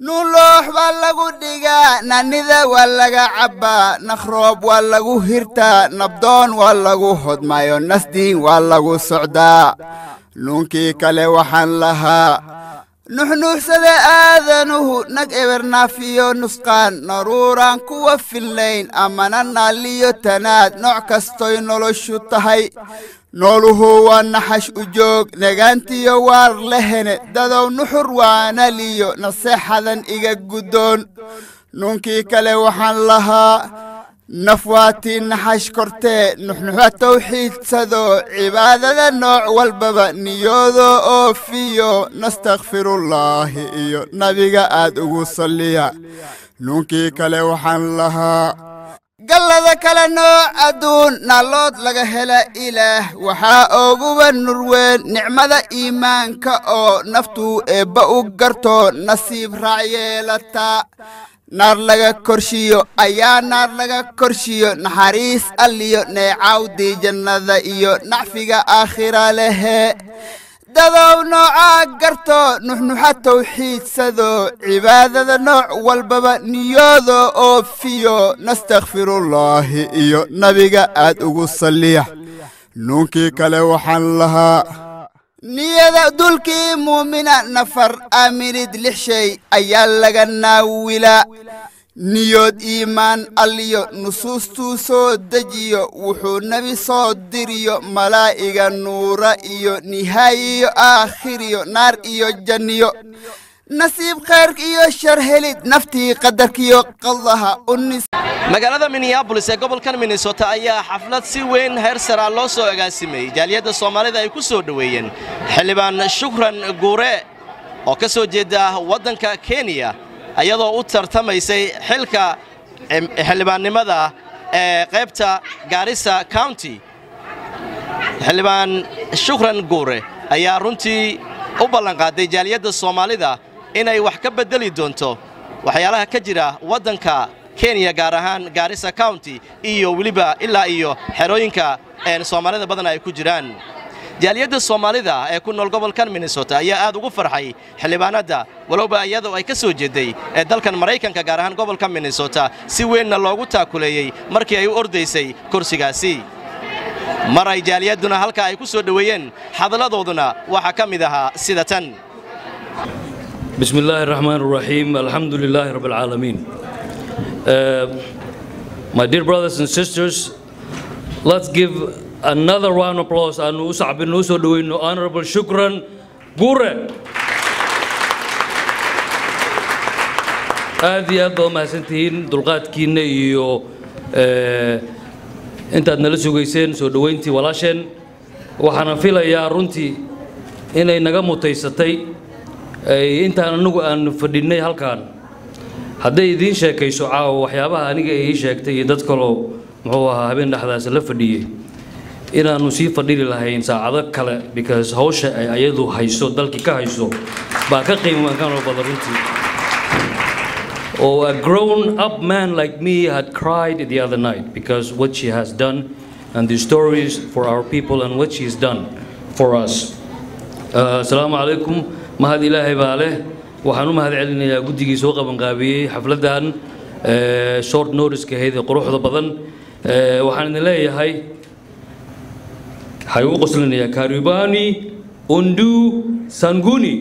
nuuloox baa lagu dhigaa nanida waa laga cabbaa nakhroob waa lagu hirtaa nabdoon waa lagu hodmayo nasdiin waa lagu socdaa nuunkii kale waxaan lahaa nuxnuuxsada aadanuhu nag ebernaafiyo nusqaan naruuraan kuwa fillayn amana naalliyo tanaad nooc kastoy noloshu tahay nooluhu waa naxash u joog negaantiyo waar lehene dadow nuxur waanaliyo naseexadan iga guddoon nuunkii kale waxaan lahaa naf waatii naxash kortee nuxnuxa tawxiidsado cibaadada nooc walbaba niyoodo oofiyo nastakfirullaahi iyo nabiga aad ugu salliya nuunkii kale waxaan lahaa gallada kale nooc adduun naallood laga hela ilaah waxaa ooguba nurweyn nicmada iimaanka oo naftuu eebba u garto nasiib raac yeelataa naar laga korshiyo ayaa naar laga korshiyo naxariis alliyo neecawdii jannada iyo nacfiga aakhira lehe dadow noocaa garto nuxnuxa tawxiidsado cibaadada nooc walbaba niyoodo oofiyo nastakfirullaahi iyo nabiga aad ugu salliya nuunkii kale waxaan lahaa niyada dulkii muumina nafar aaminid lix shay ayaa laga naawilaa niyood iimaan alliyo nusuustuu soo dejiyo wuxuu nebi soo diriyo malaa'iga nuura iyo nihaayiyo aakhiriyo naar iyo janniyo nasiib khayrk iyo shar helid naftii qadarkiyo qadaha unis magaalada minneabolis ee gobolkan minnesota ayaa xaflad si weyn heer saraa loo soo agaasimay jaaliyadda soomaalida ay ku soo dhoweeyeen xildhibaan shukran guure oo ka soo jeeda waddanka kenya iyadoo u tartamaysay xilka xildhibaannimada ee qaybta gaarisa county xildhibaan shukran guure ayaa runtii u ballanqaaday jaaliyadda soomaalida inay wax ka beddeli doonto waxyaalaha ka jira waddanka kenya gaar ahaan gaarisa county iyo weliba ilaa iyo xerooyinka soomaalida badan ay ku jiraan jaaliyadda soomaalida ee ku nool gobolkan minnesota ayaa aad ugu farxay xildhibaanadda walowba iyadoo ay ka soo jeeday ee dalkan maraykanka gaar ahaan gobolka minnesota si weynna loogu taakuleeyey markii ay u ordaysay kursigaasi mar ay jaaliyadduna halka ay ku soo dhoweeyeen hadalladooduna waxaa ka mid ahaa sida tan بسم الله الرحمن الرحيم الحمد لله رب العالمين Uh, my dear brothers and sisters, let's give another round of applause and usab nuso doing honorable shukran gure. aad iyo aad baa umahadsantihiin dulqaadkiinna iyo intaad nala sugayseen soo dhoweyntii walaasheen waxaana filayaa runtii inay naga mutaysatay intaan anagu aan fadhinnay halkaan hadday idiin sheekayso caawa waxyaabaha aniga ii sheegtay iyo dad kaloo muxuu ahaa habeen dhexdaas la fadhiyey inaannu sii fadhili lahayn saacado kale because hawsha ay ayadu hayso dalkii ka hayso baa ka qiimakanoo badan runtii Oh, a grown up man like me had cried the other night because what she has done and the stories for our people and what she's done for us. Assalamu alaikum. Mahad ilahi baaleh. waxaan u mahad celinayaa guddigii soo qabanqaabiyey xafladdan short notice-ka ahayd ee quruxda badan waxaan idin leeyahay waxay u qoslinayaa karibani undu sanguni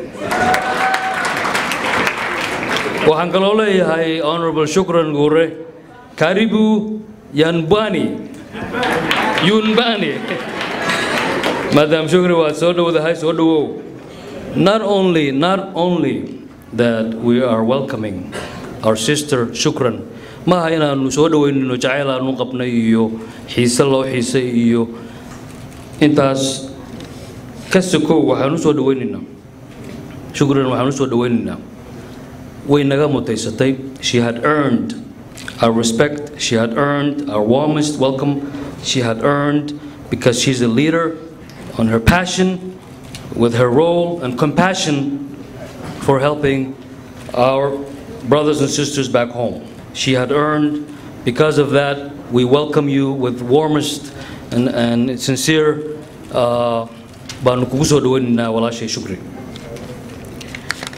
waxaan kaloo leeyahay honorable shukran guure karibu yanbani yunbani maadaam shukri waad soo dhowdahay soo dhowow not only not only that we are welcoming our sister shukran maaha inaanu soo dhoweynino jacayl aanu qabnay iyo xiise loo xiisay iyo intaas ka sokow waxaan u soo dhoweynaynaa shukran waxaan u soo dhoweynaynaa way naga mutaysatay she had earned our respect she had earned our warmest welcome she had earned because she's a leader on her passion with her role and compassion for helping our brothers and sisters back home. She had earned, because of that, we welcome you with warmest and, and sincere uh,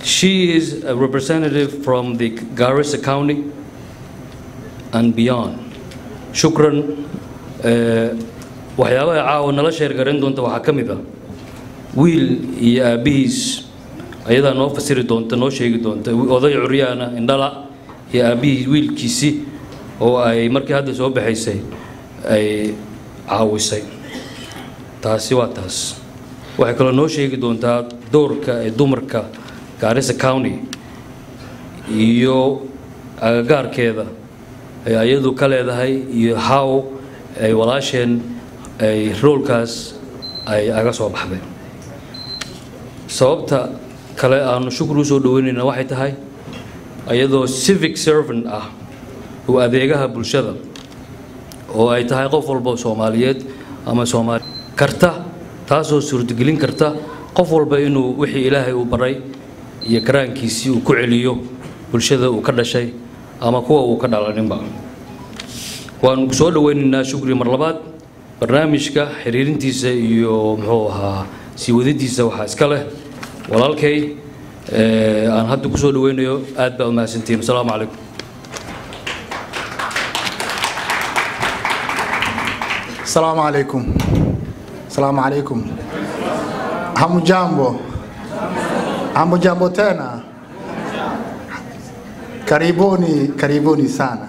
She is a representative from the Garissa County and beyond. Shukran. eh, waxyaabaha caawa nala sheergarayn doonta waxaa ka mid ah wiil iyo aabbihiis ayadaa noo fasiri doonta noo sheegi doonta oday curyaana indhala iyo aabbihii wiilkiisii oo ay markii hadda soo baxaysay ay caawisay taasi waa taas waxay kaloo noo sheegi doontaa doorka ee dumarka Garissa County iyo agagaarkeeda ay ayadu ka leedahay iyo how ay walaasheen ay roolkaas ay aga soo baxday sababta kale aanu shukri usoo dhaweynayna waxay tahay ayadoo civic servant ah oo adeegaha bulshada oo ay tahay qof walba soomaaliyeed ama soomaali karta taasoo suurtagelin karta qof walba inuu wixii ilaahay uu baray iyo karaankiisii uu ku celiyo bulshada uu ka dhashay ama kuwa uu ka dhalaninba waanu soo dhaweynaynaa shukri mar labaad barnaamijka xiriirintiisa iyo muxuu ahaa sii wadidiisa waxaa iska leh walaalkay ee, aan hadda ku soo dhaweynayo aad baa umahadsantihiin asalaamu calaykum Salamu alaikum. Salamu alaikum. Hamujambo. Hamujambo tena. Karibuni, karibuni sana.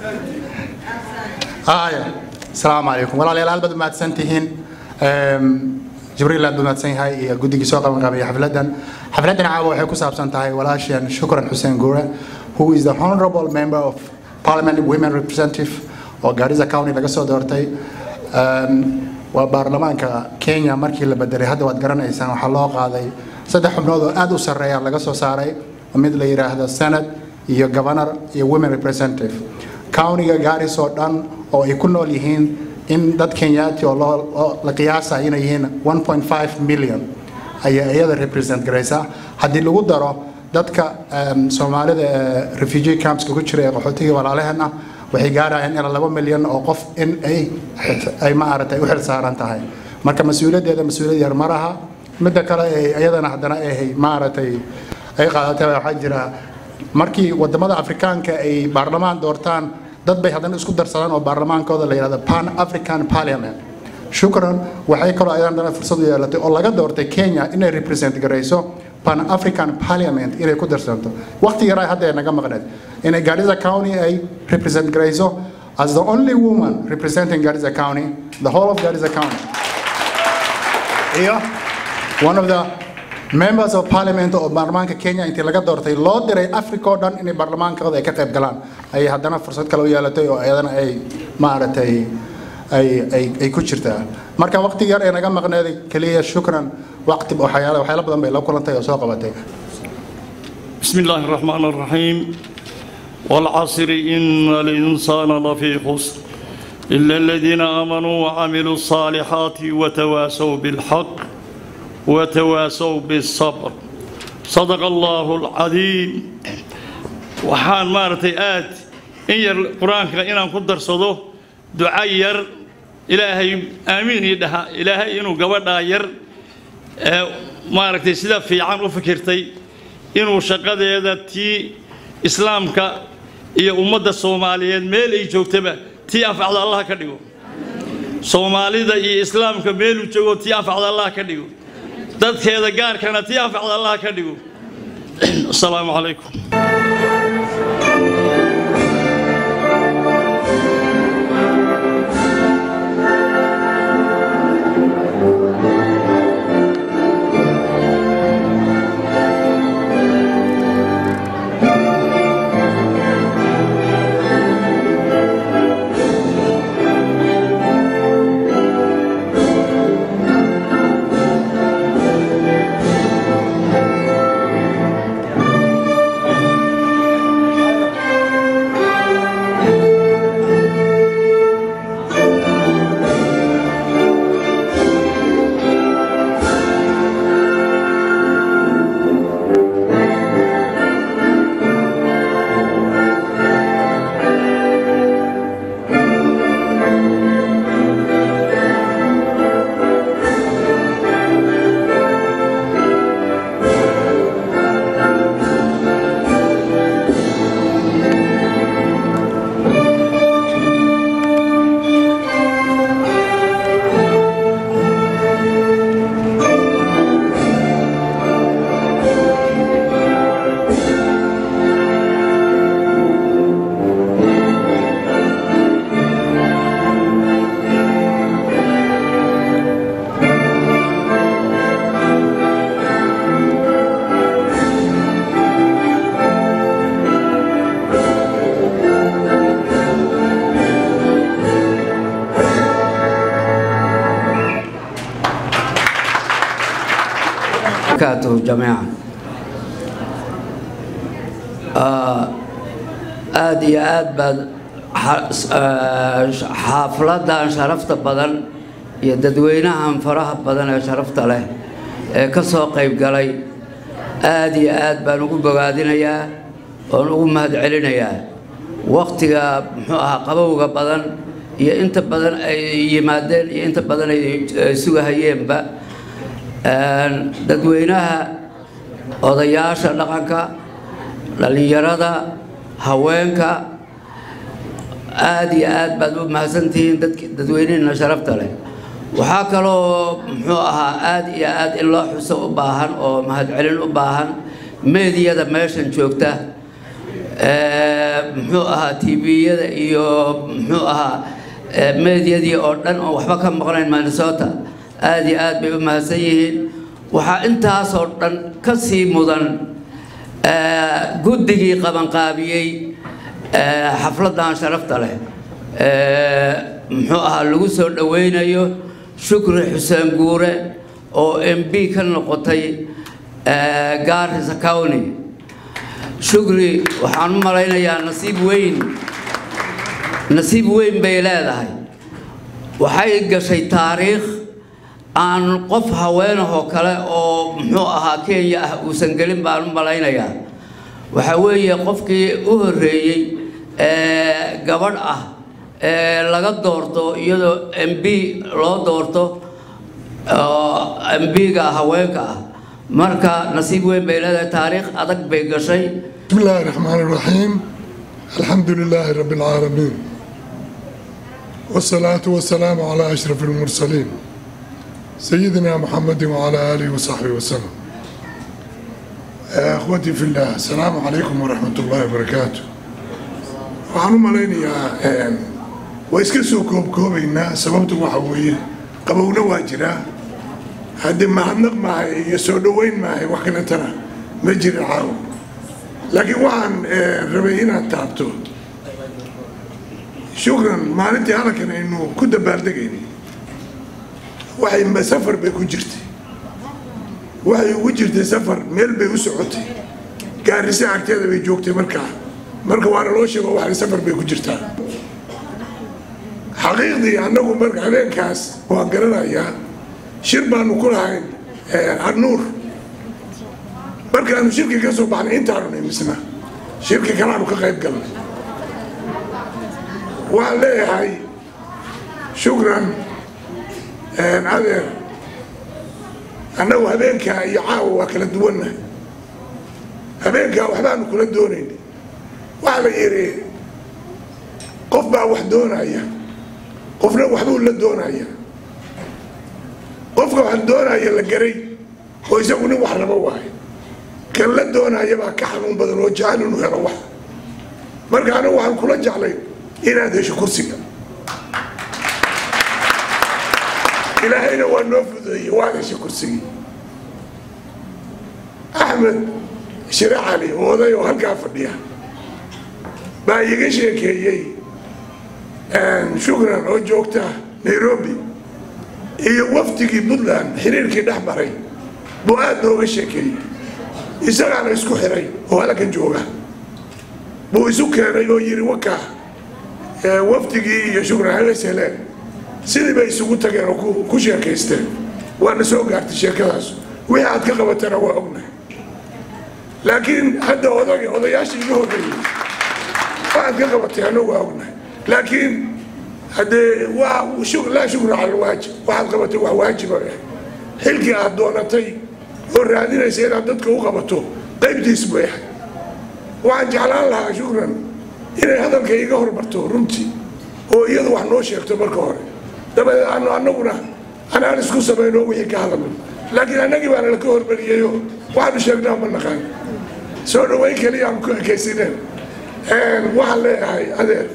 Haya. Salamu alaikum. Walaalayaal aad baad u mahadsan tihiin. Em, Jibriil aad baad u mahadsan yahay iyo guddigii soo qaban qaabay xafladan. Xafladan caawa waxay ku saabsan tahay walaasheen Shukran Hussein Gure, who is the honorable member of Parliament Women Representative oo Garissa County laga soo doortay. Em, waa baarlamaanka Kenya markii la bedelay hadda waad garanaysaan waxaa loo qaaday saddex xubnood oo aad u sarreeya laga soo saaray oo mid la yiraahdo Senate iyo Governor iyo Women Representative. Countyga Garissa oo dhan oo ay ku nool yihiin in dad Kenyaati oo loo- oo la qiyaasay inay yihiin 1.5 million ayaa iyada represent garaysaa haddii lagu daro dadka em, soomaalida ee refugee camps ku jira ee qaxootiga walaalaheen ah waxay gaarayaan ilaa laba milyan oo qof in ay ay maaragtay u xilsaaran tahay marka mas-uuliyaddeeda mas-uuliyad yar ma laha midda kale ee iyadana haddana ay maaragtay ay qaadatay waxaa jira markii wadamada afrikaanka ay baarlamaan doortaan dad bay haddana isku darsadaan oo baarlamaankooda la yidhahdo pan african parliament shukran waxay kaloo ayadana dana fursad u yeelatay oo laga doortay kenya inay represent garayso pan african parliament inay ku darsanto waqti yaraa hadda ay naga maqneed inay garissa county ay represent garayso as the only woman representing garissa county the whole of garissa county iyo one of the members of parliament oo baarlamaanka kenya intii laga doortay loo diray africa oo dhan inay baarlamaankooda ay ka qayb galaan ayay haddana fursad kale u yeelatay oo ayadana ay maaragtay ay ay ay ku jirtaa marka waqti yar ee naga maqneeday keliya shukran waqti waxyaala waxyaalo badan bay la kulantay oo soo qabatay بسم الله الرحمن الرحيم والعصر إن الإنسان لفي خسر إلا الذين آمنوا وعملوا الصالحات وتواسوا بالحق وتواسوا بالصبر صدق الله العظيم وحان مارتي آت إن ير القرآن إن أن قدر صدو دعاء ير إلهي آمين يدها إلهي إنو قبضا ير آه، مارتي سيدا في عام وفكرتي inuu shaqadeeda tii islaamka iyo ummadda soomaaliyeed meel ay joogtaba tii anfacda allah ka dhigo soomaalida iyo islaamka meeluu joogo tii anfacda allah ka dhigo dadkeeda gaarkana tii anfacda allah ka dhigo asalaamu calaykum barakatuhu jamiican aada iyo aad baad xaafladdan sharafta badan iyo dadweynahan faraha badan ee sharafta leh ee ka soo qayb galay aada iyo aad baan ugu bogaadinayaa oon ugu mahadcelinayaa wakhtiga muxuu ahaa qabowga badan iyo inta badan ay yimaadeen iyo inta badan ay sugahayeenba dadweynaha odayaasha dhaqanka dhallinyarada haweenka aada iyo aad baad u mahadsantihiin dadweynihiina sharafta leh waxaa kaloo muxuu ahaa aada iyo aad in loo xuso u baahan oo mahadcelin u baahan meediyada meeshan joogta muxuu ahaa tviyada iyo muxuu ahaa meediyadii oo dhan oo waxba ka maqnayn minnesota aada iyo aad bay u mahadsan yihiin waxaa intaasoo dhan ka sii mudan guddigii qabanqaabiyey xafladdan sharafta leh muxuu ahaa lagu soo dhoweynayo shukri xuseen guure oo m b ka noqotay gaarisa county shukri waxaan u malaynayaa nasiib weyn nasiib weyn bay leedahay waxay gashay taariikh aan qof haweenahoo kale oo muxuu ahaa kenya ah uusan gelin baan u malaynayaa waxa weeye qofkii u horreeyey ee gabadh ah ee laga doorto iyadoo m b loo doorto m b-ga haweenka ah marka nasiib weyn bay leedahay taariikh adag bay gashay بسم الله الرحمن الرحيم الحمد لله رب العالمين والصلاة والسلام على أشرف المرسلين سيدنا محمد وعلى آله وصحبه وسلم يا أخوتي في الله السلام عليكم ورحمة الله وبركاته waxaan u malaynayaa waa iska soo koobkoobaynaa sababtu waxa weeye qabowna waa jiraa haddii mahadnaq maahay iyo soo dhoweyn maahay wax kaletana ma jira caawo laakiin waxaan rabay inaad taabto shukran maalintii halkan aynu ku dabaaldegayna waxay safar bay ku jirtay waxay ugu jirtay safar meel bay u socotay gaarisa agteeda bay joogtay markaa marka waana loo sheego waxay safar bay ku jirtaa xaqiiqdii annagu marka habeenkaas waan garanayaa shir baanu ku lahayn arnuur markaanu shirki ka soo baxnay intaanu nimisna shirki kalaanu ka qayb galnay waxaan leeyahay shukran adeer annagu habeenkaa iyo caawa waa kala duwanna habeenkaa waxbaanu kula doonayn waxaa la yidhi qof baa wax doonaya qofna waxbuu la doonaya qofka wax doonaya la garay oo isagu nin wax rabo waayo kan la doonaya baa ka xanuun badan oo jecel inuu helo wax marka anagu waxaan kula jeclay inaad hesho kursiga ilaahayna waa noo fudeeyey waad hesho kursigii axmed shire cali oo oday oo halkaa fadhiya baa iiga sheekeeyey shukran oo joogta nairobi iyo wafdigii puntland xiriirkii dhex maray buu aad nooga sheekeeyey isagaana isku xiray oo halkan jooga buu isu keenay oo yidhi wakaa wafdigii iyo shukran hagas heleen sidii bay isugu tageen oo ku sheekaysteen waana soo gaartay sheekadaas wixii aad ka qabatana waa ognahay laakiin hadda odag odayaashii iga horreeyey waxaad ka qabatay annagu waa ognahay laakiin haddee waa laa shukra cala alwaajib waxaad qabatay wax waajiba xilkii aad doonatay oo raadinaysa inaad dadka u qabato qaybtiis buu yahay waxaan jeclaan lahaa shukran inay hadalka iga hormarto runtii oo iyadu wax noo sheegto marka hore dabadeed aanu annaguna anaan isku samayno wixii ka hadalno laakiin annagii baana laka hormariyeyo waxaanu sheegnaa ma naqaan soo dhaweyn keliya aan ku ekaysineen waxaan leeyahay adeer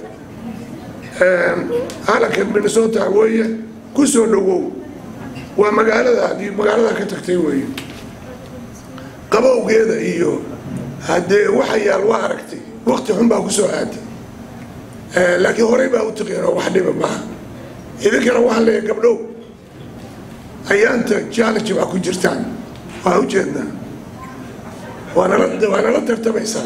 calankan minnesota weeye ku soo dhowow waa magaaladaadii magaalada ka tagtay weeye qabowgeeda iyo haddee waxa yaal waa aragtay wakti xun baa ku soo aaday laakiin horey baa u taqeen oo wax dhiba maaha idinkana waxaan leeyahay gabdhow ayaanta challenge baa ku jirtaan waa ujeednaa waanala waa nala tartamaysaa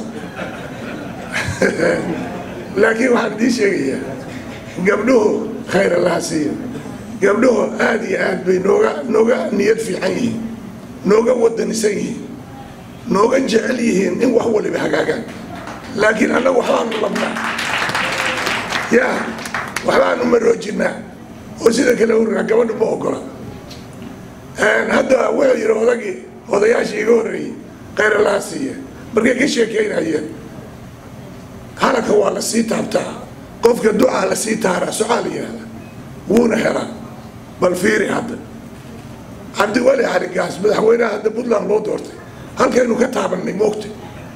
laakiin waxaan idiin sheegayaa gabdhuhu khayr allaha siiya gabdhuhu aad iyo aad bay nooga nooga niyad fiican yihiin nooga wadanisan yihiin nooga jecel yihiin in wax waliba hagaagaan laakiin annagu waxbaanu labnaa yaa waxbaanu maroojinaa oo sida kale urraa gabadhu ma ogola hadda wuxuu yidhi odagii odayaashii iga horreeyey khayr allaha siiya markay ka sheekeynayeen halaka waa la sii taabtaa qofka ducaa la sii taaraa socaa la yidhahda wuuna helaa bal fiiri hadda cabdiwali cali gaas madaxweynaha hadda puntland loo doortay halkaynu ka taabanay moogta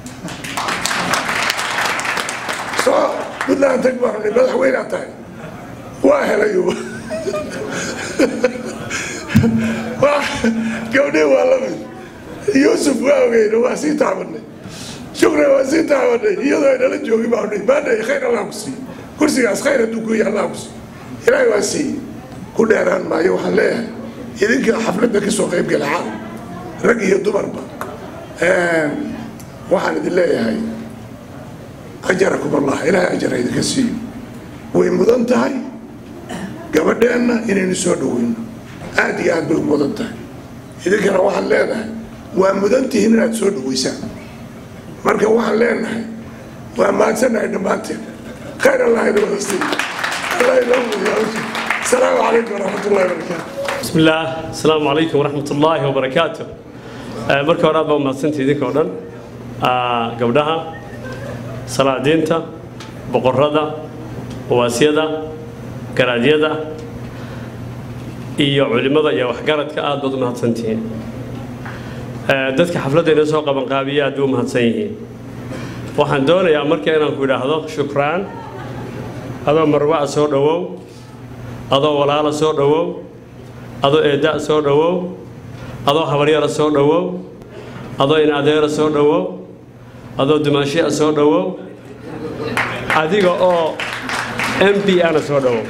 soo puntland tag baanu ni madaxweynea tahay waa helayo gabdhii waa lamid yuusuf waa ogeyna waa sii taabanay shukran waa sii taabanay iyadoo aynala joogin baanu ni maana khayr allah ku siiye kursigaas khayr hadduu ku yahay allah ku siiye ilaahay waa siiye ku dheeraan maayo waxaan leeyahay idinka xafladda ka soo qayb gala caaw rag iyo dumarba waxaan idin leeyahay ajarakum allah ilaahay ajar ha idinka siiyo way mudan tahay gabadheenna inaynu soo dhoweyno aad iyo aad bay u mudan tahay idinkana waxaan leenahay waa mudan tihiin inaad soo dhoweysaan marka waxaan leenahay waa mahadsannahay dhammaanteen khayr allah ina wadaystay allah inoo mudiyo السلام عليكم ورحمة الله وبركاته بسم الله السلام عليكم ورحمة الله وبركاته marka hore aad baa umahadsantii idinka o dhan gabdhaha salaadiinta boqorada waasyada garaadyada iyo culimada iyo waxgaradka aad baad u mahadsantihiin dadka xafladda inoo soo qabanqaabiya aad bay u mahadsan yihiin waxaan doonayaa marka inaan ku idhaahdo shukraan adoo marwaca soo dhowow adoo walaala soo dhowow adoo eedda soo dhowow adoo habaryara soo dhowow adoo in adeera soo dhowow adoo dumaashiya soo dhowow adiga oo m b ana soo dhowow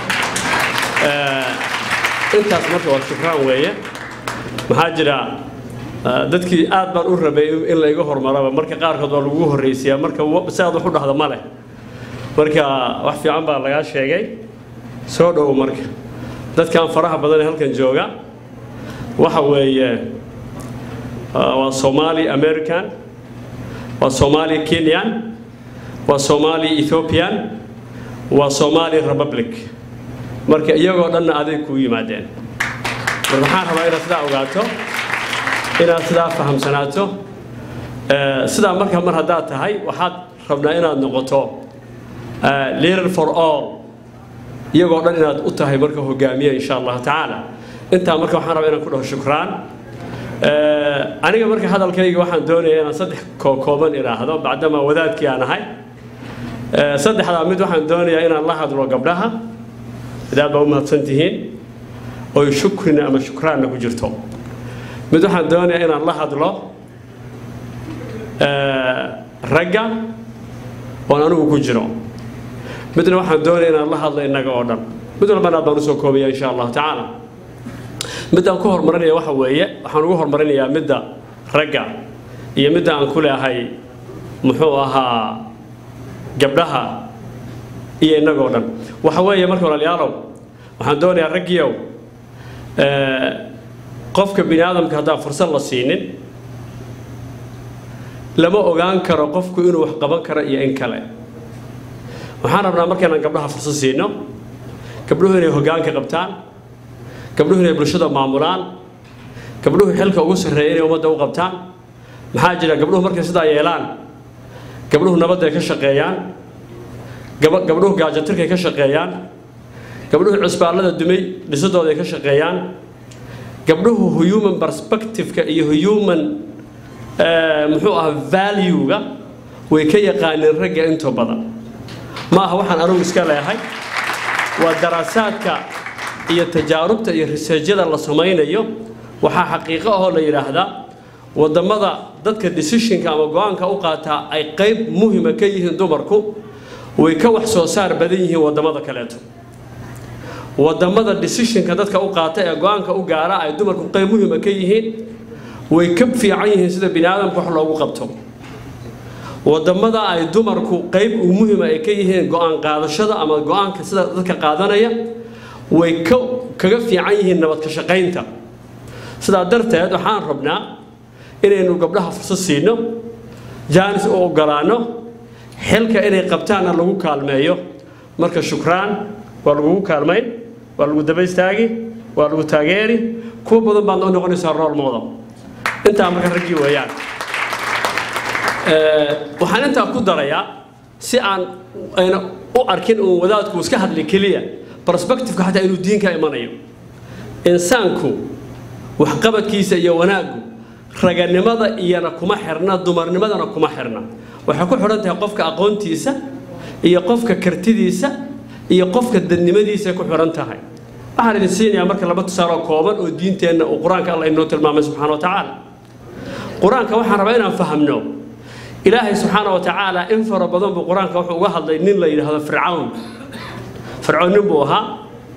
intaas marka waa shukraan weeye maxaa jira dadkii aad baan u rabay in layga hormaraba marka qaarkood waa lagu horraysiyaa marka si aad wax u dhahdo ma leh marka wax fiican baa lagaa sheegay soo dhowow marka dadkan faraha badan ee halkan jooga waxa weeye waa somali american waa somali kenyan waa somali ethiopian waa somali republic marka iyagoo dhanna aday kuu yimaadeen mar waxaan rabaa inaad sidaa ogaato inaad sidaa fahamsanaato sidaa marka mar haddaad tahay waxaad rabnaa inaad noqoto leader for all iyagoo dhan inaad u tahay marka hogaamiye insha allahu tacaala intaa marka waxaan rabaa inaan ku dhaho shukraan aniga marka hadalkayga waxaan doonaya inaan saddex kooban idhaahdo bacdamaa wadaadkii aan ahay saddexdaa mid waxaan doonayaa inaan la hadlo gabdhaha idaad baa u mahadsan tihiin oy shukrina ama shukraanna ku jirto mid waxaan doonayaa inaan la hadlo ragga oon anigu ku jiro midna waxaan doonaya inaan la hadlo innaga oo dhan mid walbana aad baan usoo koobaya insha allahu tacaala midaan ku horumarinaya waxa weeye waxaan ugu horumarinayaa midda ragga iyo midda aan ku leehay muxuu ahaa gabdhaha iyo innagoo dhan waxa weeye marka walaalayaalow waxaan doonayaa raggiiow qofka bini aadamka haddaan fursad la siinin lama ogaan karo qofku inuu wax qaban karo iyo in kale waxaan rabnaa markaynaan gabdhaha fursad siino gabdhuhu inay hoggaanka qabtaan gabdhuhu inay bulshada maamulaan gabdhuhu xilka ugu sarreeya inay ummadda u qabtaan maxaa jira gabdhuhu markay sidaa yeelaan gabdhuhu nabadday ka shaqeeyaan gabdhuhu gaajatirkay ka shaqeeyaan gabdhuhu cusbaallada dumay dhisadooday ka shaqeeyaan gabdhuhu human perspective-ka iyo human muxuu ahaa value-ga way ka yaqaaneen ragga intoo badan ma aha waxaan anugu iska leehay waa daraasaadka iyo tajaarubta iyo riseejyada la samaynayo waxaa xaqiiqo ahoo la yidhaahdaa wadamada dadka decisionka ama go-aanka u qaataa ay qayb muhima ka yihiin dumarku way ka wax soo saar badan yihiin wadamada kaleeto wadamada decisionka dadka u qaata ee go-aanka u gaara ay dumarku qayb muhima ka yihiin way ka fiican yihiin sida bini aadamka wax loogu qabto wadamada ay dumarku qayb u muhiima ay ka yihiin go-aan qaadashada ama go-aanka sida dadka qaadanaya way ka kaga fiican yihiin nabad ka shaqaynta sidaa darteed waxaan rabnaa inaynu gabdhaha fursad siino jaanis u ogolaano xilka inay qabtaanna lagu kaalmeeyo marka shukraan waa lagugu kaalmayn waa lagu daba istaagi waa lagu taageeri kuwa badan baad noo noqonaysaa rool model intaa marka raggii weeyaan waxaan intaa ku darayaa si aan ayna u arkin uun wadaadku iska hadli keliya perspectiveka xataa inuu diinka imanayo insaanku waxqabadkiisa iyo wanaaggu raganimada iyana kuma xirna dumarnimadana kuma xirna waxay ku xidhan tahay qofka aqoontiisa iyo qofka kartidiisa iyo qofka dadnimadiisa ku xidhan tahay waxaan idin siinayaa marka laba tusaale kooban oo diinteenna uu qur-aanka alla inoo tilmaamay subxaana wa tacaala qur-aanka waxaan rabaa inaan fahamno ilaahay subxaana wa tacaala in fara badan buu qur-aanka wuxuu uga hadlay nin la yidhaahdo fircawn fircoon nin buu ahaa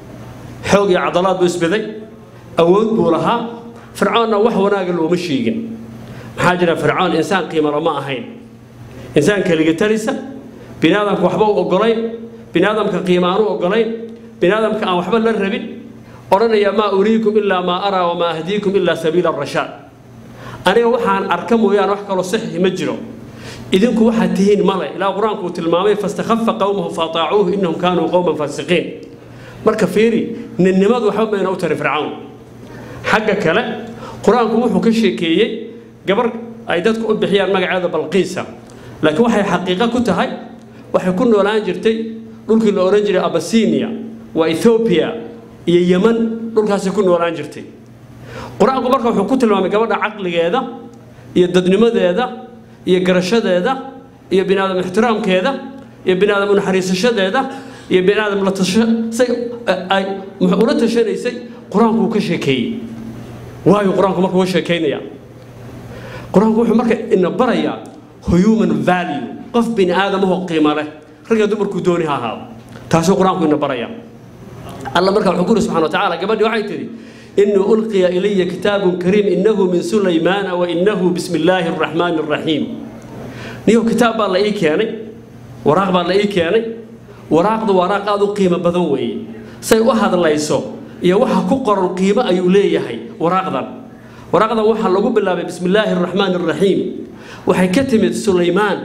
xoog iyo cadalaad buu isbeday awood buu lahaa fircoonna wax wanaaga looma sheegin maxaa jira fircoon insaan qiimalo ma ahayn insaan keligatalisa bini aadamka waxba u ogolayn bini aadamka qiima aan u ogolayn bini aadamka aan waxba la rabin odhanaya maa uriikum ilaa maa araa wamaa ahdiikum ilaa sabiila rashaad aniga waxaan arka mooyaane wax kaloo saxiix ma jiro idinku waxaad tihiin male ilaa qur-aanku uu tilmaamay fastakhafa qowmahu faataacuuhu innahum kaanuu qowman faasiqiin marka fiiri ninnimadu waxba mayna u tari fircawn xagga kale qur-aanku wuxuu ka sheekeeyey gabar ay dadku u bixiyaan magaceeda balqiisa laakiin waxay xaqiiqo ku tahay waxay ku noolaan jirtay dhulkii la odhan jiray abasinia waa ethoobiya iyo yeman dhulkaasay ku noolaan jirtay qur-aanku marka wuxuu ku tilmaamay gabadha caqligeeda iyo dadnimadeeda iyo garashadeeda iyo bini aadam ixtiraamkeeda iyo bini aadam unaxariisashadeeda iyo bini aadam la tashay ay ula tashanaysay qur-aanku uu ka sheekeeyey waayo qur-aanku marka uga sheekaynaya qur-aanku wuxuu marka ina barayaa human value qof bini aadamahoo qiimo leh ragga dumarkuu dooni ha ahaado taasuu qur-aanku ina baraya alla marka wuxuu ku yiri subxana wa tacaala gabadhii waxay tidhi إنه ألقي إلي كتاب كريم إنه من سليمان وإنه بسم الله الرحمن الرحيم نيو كتاب الله إيه كياني وراق الله إيه كياني وراق دو وراق هذا قيمة بدوي سي واحد الله يسو يا واحد كقر القيمة أيولي هي وراق ذا وراق ذا واحد لقوا بالله بسم الله الرحمن الرحيم وحي كتمت سليمان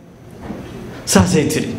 ساسيتري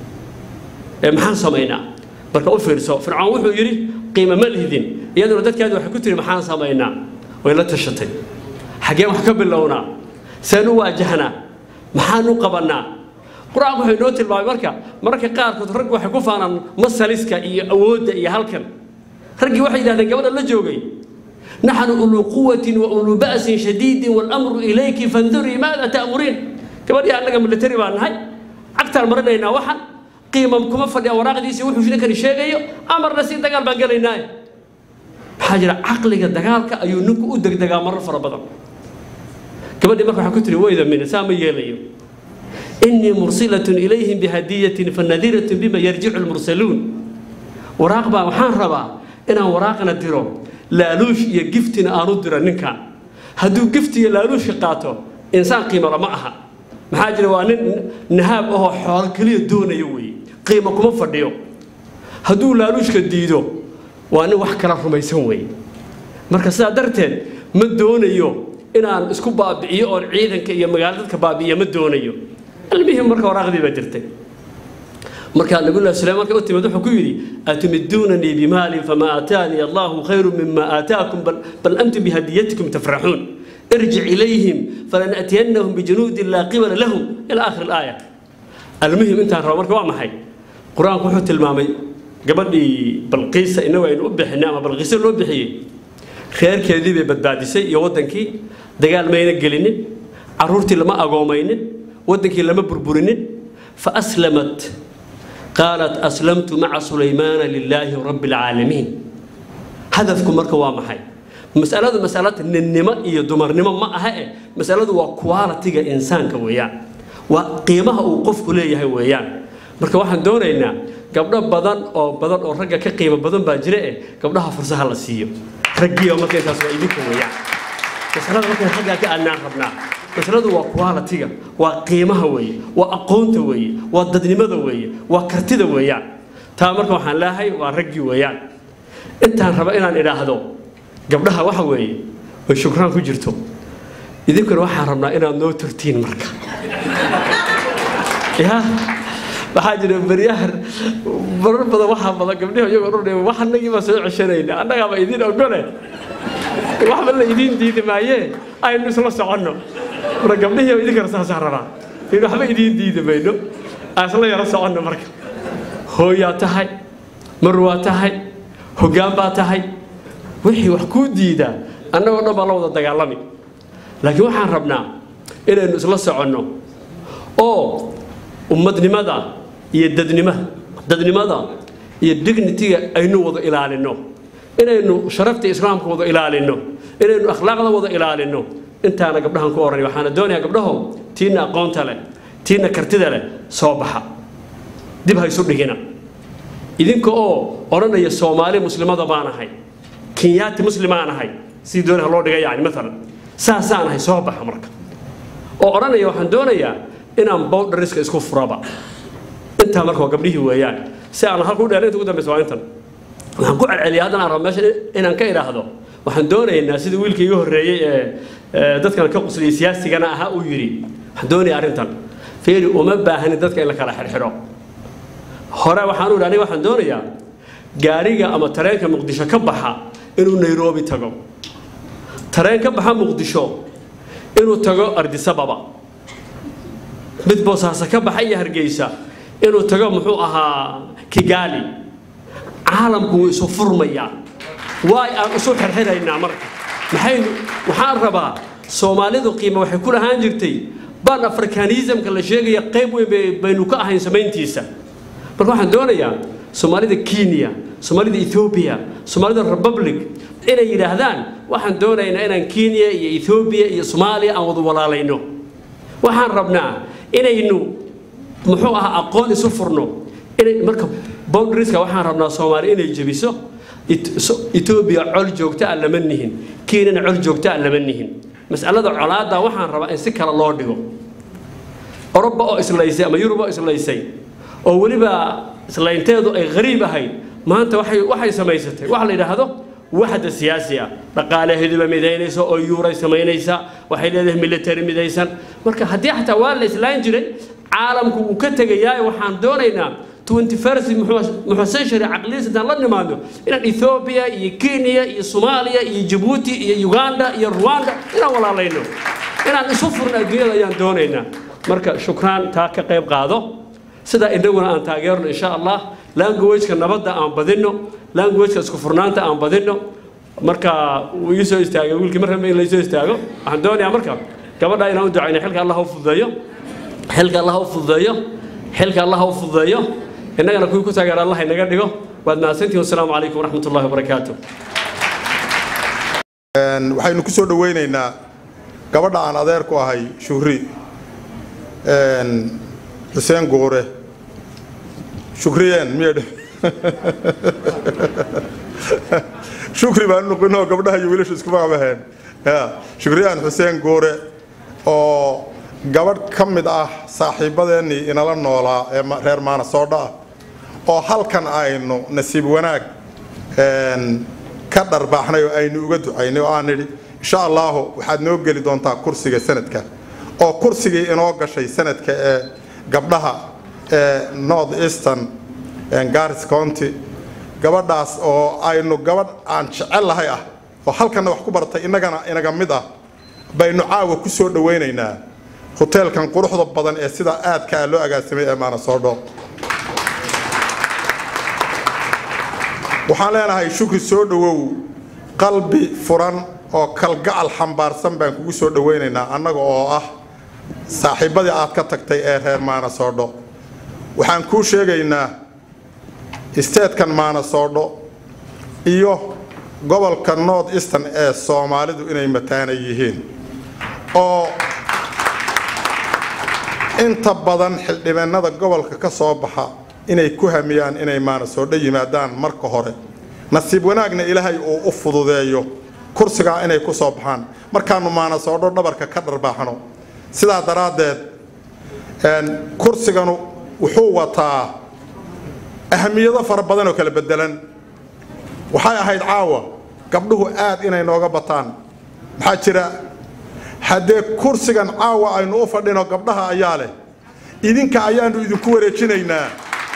محان سمينا بركة أفرسو فرعون وحو يري قيمة ملهدين iyaduna dadkaadi waxay ku tiri maxaan samaynaa way la tashatay xaggeen wax ka bilownaa seen u waajahnaa maxaan u qabannaa qur-aanku wuxuu inoo tilmaamay marka mararka qaarkood raggu waxay ku faanaan masaliska iyo awoodda iyo halkan raggii waxay yidhahdeen gabadha la joogay naxnu uluu quwatin wa uluu ba'sin shadiidin waalamru ilayki fandurii maada ta'muriin gabadhii annaga militari baan nahay cagtaan marinaynaa waxan qiima kuma fadhiya waraaqdiisii wuxuu ninkani sheegayo amarna si dagaal baan gelaynaaye maxaa jira caqliga dagaalka ayuu ninku u degdegaa marar fara badan gabadhii marka waxaa ku tiri wayda mina saa ma yeelayo innii mursilatun ilayhim bihadiyatin fanadiratun bima yarjicu lmursaluun waraaq baa waxaan rabaa inaan waraaqna diro laaluush iyo giftina aanu diro ninkan hadduu gifti iyo laaluushka qaato insaan qiimala ma aha maxaa jira waa nin nahaab ahoo xoolo keliya doonayo weeye qiimo kuma fadhiyo hadduu laaluushka diido waa nin wax kala rumaysan weeye marka sidaa darteed ma doonayo inaan isku baabi'iyo oon ciidanka iyo magaalo dadka baabi'iya ma doonayo almihim marka waraaqdii baa jirtay markaa nabiyullahi suleymaan marka u timid wuxuu ku yidhi atumiduunanii bimaalin famaa aataanii allahu khayru mima aataakum bal antum bihadiyatikum tafraxuun irjic ilayhim falanatiyannahum bijunuudin laa qibala lahum ila aakhir alaaya almuhim intaan rabo marka waa maxay qur-aanku wuxuu tilmaamay gabadhii balqiisa inagu aynu u bixinay ama balqiisa loo bixiyey reerkeedii bay badbaadisay iyo waddankii dagaal mayna gelinin caruurtii lama agoomaynin waddankii lama burburinin fa aslamat qaalat aslamtu maca sulaymaana lilaahi rabbi alcaalamiin hadafku marka waa maxay masaladu masalada ninnimo iyo dumarnimo ma aha eh masaladu waa qualitiga insaanka weeyaan waa qiimaha uu qofku leeyahay weeyaan marka waxaan doonaynaa gabdho badan oo badan oo ragga ka qiimo badan baa jira eh gabdhaha fursaha la siiyo raggiiba marka intaas waa idinka weeyaan masalada markaan xaggaa ka aadnaan rabnaa masaladu waa qualitiga waa qiimaha weeye waa aqoonta weeye waa dadnimada weeye waa kartida weeyaan taa marka waxaan leeyahay waa raggii weeyaan intaan raba inaan idhaahdo gabdhaha waxa weeye way shukraan ku jirto idinkuna waxaan rabnaa inaad noo turtiin marka ya waxaa jira beryahan marar badan waxaa badan gabdhihi iyagoo dhurdhe wax annagii baa soo ceshanayna annagaaba idin ogole waxba la idiin diidi maayee aynu isla soconno marka gabdhihii idinkana saasaa rabaa in waxba idiin diidi mayno aan isla yaro soconno marka hooyaa tahay mar waa tahay hoggaan baa tahay wixii wax kuu diidaa annagoo dhan baa la wada dagaalami laakiin waxaan rabnaa inaynu isla soconno oo ummadnimada iyo dadnimada dadnimada iyo dignitiga aynu wada ilaalinno inaynu sharafta islaamka wada ilaalinno inaynu akhlaaqda wada ilaalinno intaana gabdhahan ku oranay waxaana doonayaa gabdhahow tiina aqoonta leh tiina kartida leh soo baxa dib ha isu dhigina idinka oo odhanaya soomaali muslimada baan ahay kenyaati muslimaan ahay sidii dooni ha loo dhiga yani maalan saasaan ahay soo baxa marka oo odhanaya waxaan doonayaa inaan bowdhariska isku furaba intaa marka waa gabdhihii weeyaan si aan halku dheer inta ugu dambeysa waa intan waxaan ku celceliya haddana aan rabo meesha inaan ka idhaahdo waxaan doonaynaa sida wiilka iga horreeyey ee dadkan ka qusliyay siyaasigana ahaa uu yidhi waxaan doonayaa arrintan feeri uma baahani dadka in la kala xirxidho hore waxaan u idhi aniga waxaan doonayaa gaariga ama tareenka muqdisho ka baxa inuu nairobi tago tareen ka baxa muqdisho inuu tago ardisababa mid boosaaso ka baxa iyo hargeysa inuu tago muxuu ahaa kigaali caalamku wuu isu furmayaa waay aan isu xirxiraynaa marka maxaynu waxaan rabaa soomaalidu qiimo waxay ku lahaan jirtay ban afrikanismka la sheegaya qayb weyn baynu ka ahayn samayntiisa marka waxaan doonayaa soomaalida kenya soomaalida ethoobia soomaalida republic inay yidhaahdaan waxaan doonaynaa inaan kenya iyo ethoobiya iyo soomaaliya aan wada walaalayno waxaan rabnaa inaynu muxuu ahaa aqoon isu furno inay marka boundarieska waxaan rabnaa soomaaliya inay jebiso etoobiya col joogta ah lama nihin kenyana col joogta ah lama nihin mas'alada colaadda waxaan rabaa in si kale loo dhigo oroba oo islaysay ama yurub oo islaysay oo weliba islaynteedu ay qariib ahayd maanta waxay waxay samaysatay waxa la yidhaahdo waxda siyaasi ah dhaqaalaheeduba midaynaysa oo yuuray samaynaysa waxay leedahay military midaysan marka haddii xataa waa la islaan jiray caalamku wuu ka tegayaa waxaan doonaynaa 21st muxuu century caqliyadiisa intaan la nimaadno inaan ethoobia iyo kenya iyo soomaaliya iyo jabuuti iyo uganda iyo rwanda inaan walaalayno inaan isu furno adduunyada ayaan doonaynaa marka shukraan taa ka qayb qaado sidaa inaguna aan taageerno insha allah languageka nabadda aan badinno languageka isku furnaanta aan badinno marka wuu ii soo istaagay wiilkii mar rabba in laysoo istaago waxaan doonayaa marka gabadha inaan u ducayno xilka allah u fududeeyo xilka allah u fududeeyo xilka allah u fududeeyo innagana kuwii ku taageera allah inaga dhigo waad mahadsantihin wasalaamu calaykum waraxmat ullahi wabarakaatu waxaynu ku soo dhoweynaynaa gabadha aan adeer ku ahay shuhri xuseen guure shukriyeen miyadh shukri baan noqinoo gabdhaha iyo wiilashu isku magacbaheen shukriyaan xuseen guure oo gabadh ka mid ah saaxiibadeennii inala noolaa ee reer maanasoodha ah oo halkan aynu nasiib wanaag ka dharbaaxnay oo aynu uga ducaynay oo aan nidhi insha allaahu waxaad noo geli doontaa kursiga sanadka oo kursigii inoo gashay sanadka ee gabdhaha ee north eastern garis county gabadhaas oo aynu gabadh aan jecel lahay ah oo halkanna wax ku baratay innagana inaga mid ah baynu caawa ku soo dhowaynaynaa hoteelkan quruxda badan ee sidaa aadka ah loo agaasimay ee maanasoodho waxaan leenahay shukri soo dhowow qalbi furan oo kalgacal xambaarsan baan kugu soo dhowaynaynaa annaga oo ah saaxiibbadii aad ka tagtay ee reer maanasoodho waxaan kuu sheegaynaa isteedkan maanasoodho iyo gobolka north eastern ee soomaalidu inay mataana yihiin oo inta badan xildhibaanada gobolka ka soo baxa inay ku hamiyaan inay maanasoodho yimaadaan marka hore nasiib wanaagna ilaahay uu u fududeeyo kursigaa inay ku soo baxaan markaanu maanasoodho dhabarka ka dharbaaxno sidaa daraaddeed kursiganu wuxuu wataa ahamiyado fara badan oo kala bedelan waxay ahayd caawa gabdhuhu aad inay nooga bataan maxaa jira haddee kursigan caawa aynu u fadhino gabdhaha ayaa leh idinka ayaanu idinku wareejinaynaa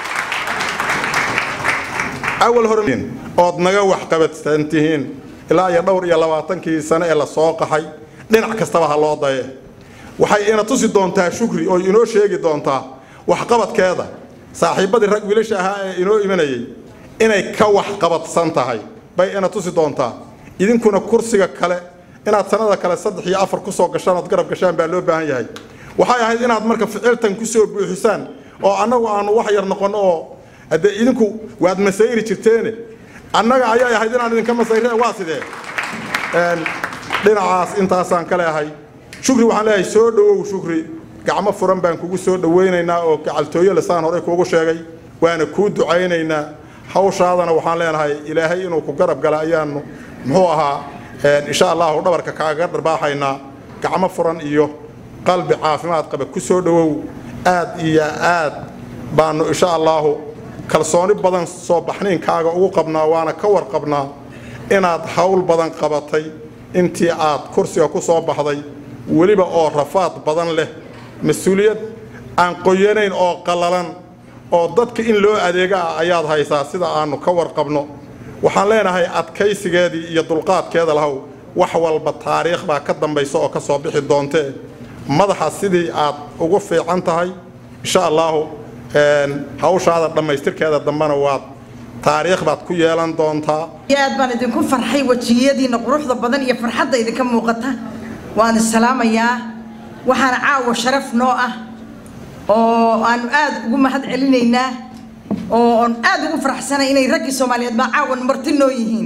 awal hore ood naga waxqabadsan tihiin ilaa iyo dhowr iyo labaatankii sano ee la soo qaxay dhinac kastaba ha loo daye waxay ina tusi doontaa shukri oo inoo sheegi doontaa waxqabadkeeda saaxiibbadii rag wiilasha ahaa ee inoo imanayay inay ka waxqabadsan tahay bay ina tusi doontaa idinkuna kursiga kale inaad sanada kale saddex iyo afar kusoo gashaan ood garab gashaan baa loo baahan yahay waxay ahayd inaad marka ficiltan kusoo buuxisaan oo annagu aanu wax yar noqonno oo haddee idinku waad masayri jirteene annaga ayay ahayd inaan idinka masayre waa sidee dhinacaas intaasaan ka leehay shukri waxaan leeyahay soo dhowow shukri gacmo furan baan kugu soo dhowaynaynaa oo gacaltooyo lesaan horey kuugu sheegay waana kuu ducaynaynaa hawshaadana waxaan leenahay ilaahay inuu ku garab gala ayaanu muxuu ahaa insha allahu dhabarka kaaga dharbaaxaynaa gacmo furan iyo qalbi caafimaad qaba ku soo dhowow aad iyo aad baanu insha allahu kalsooni badan soo baxniinkaaga ugu qabnaa waana ka warqabnaa inaad hawl badan qabatay intii aad kursiga ku soo baxday weliba oo rafaad badan leh mas-uuliyad aan qoyanayn oo qallalan oo dadka in loo adeega ah ayaad haysaa sida aanu ka warqabno waxaan leenahay adkaysigeedii iyo dulqaadkeeda lahow wax walba taariikh baa ka dambaysa oo ka soo bixi doontee madaxa sidii aad ugu fiican tahay insha allaahu hawshaada dhammaystirkeeda dambena waad taariikh baad ku yeelan doontaa aad baan idinku farxay wejiyadiina quruxda badan iyo farxadda idinka muuqata waan isalaamayaa waxaana caawa sharaf noo ah oo aanu aad ugu mahad celinaynaa oo aan aad ugu faraxsanay inay raggii soomaaliyeed baa caawan marti noo yihiin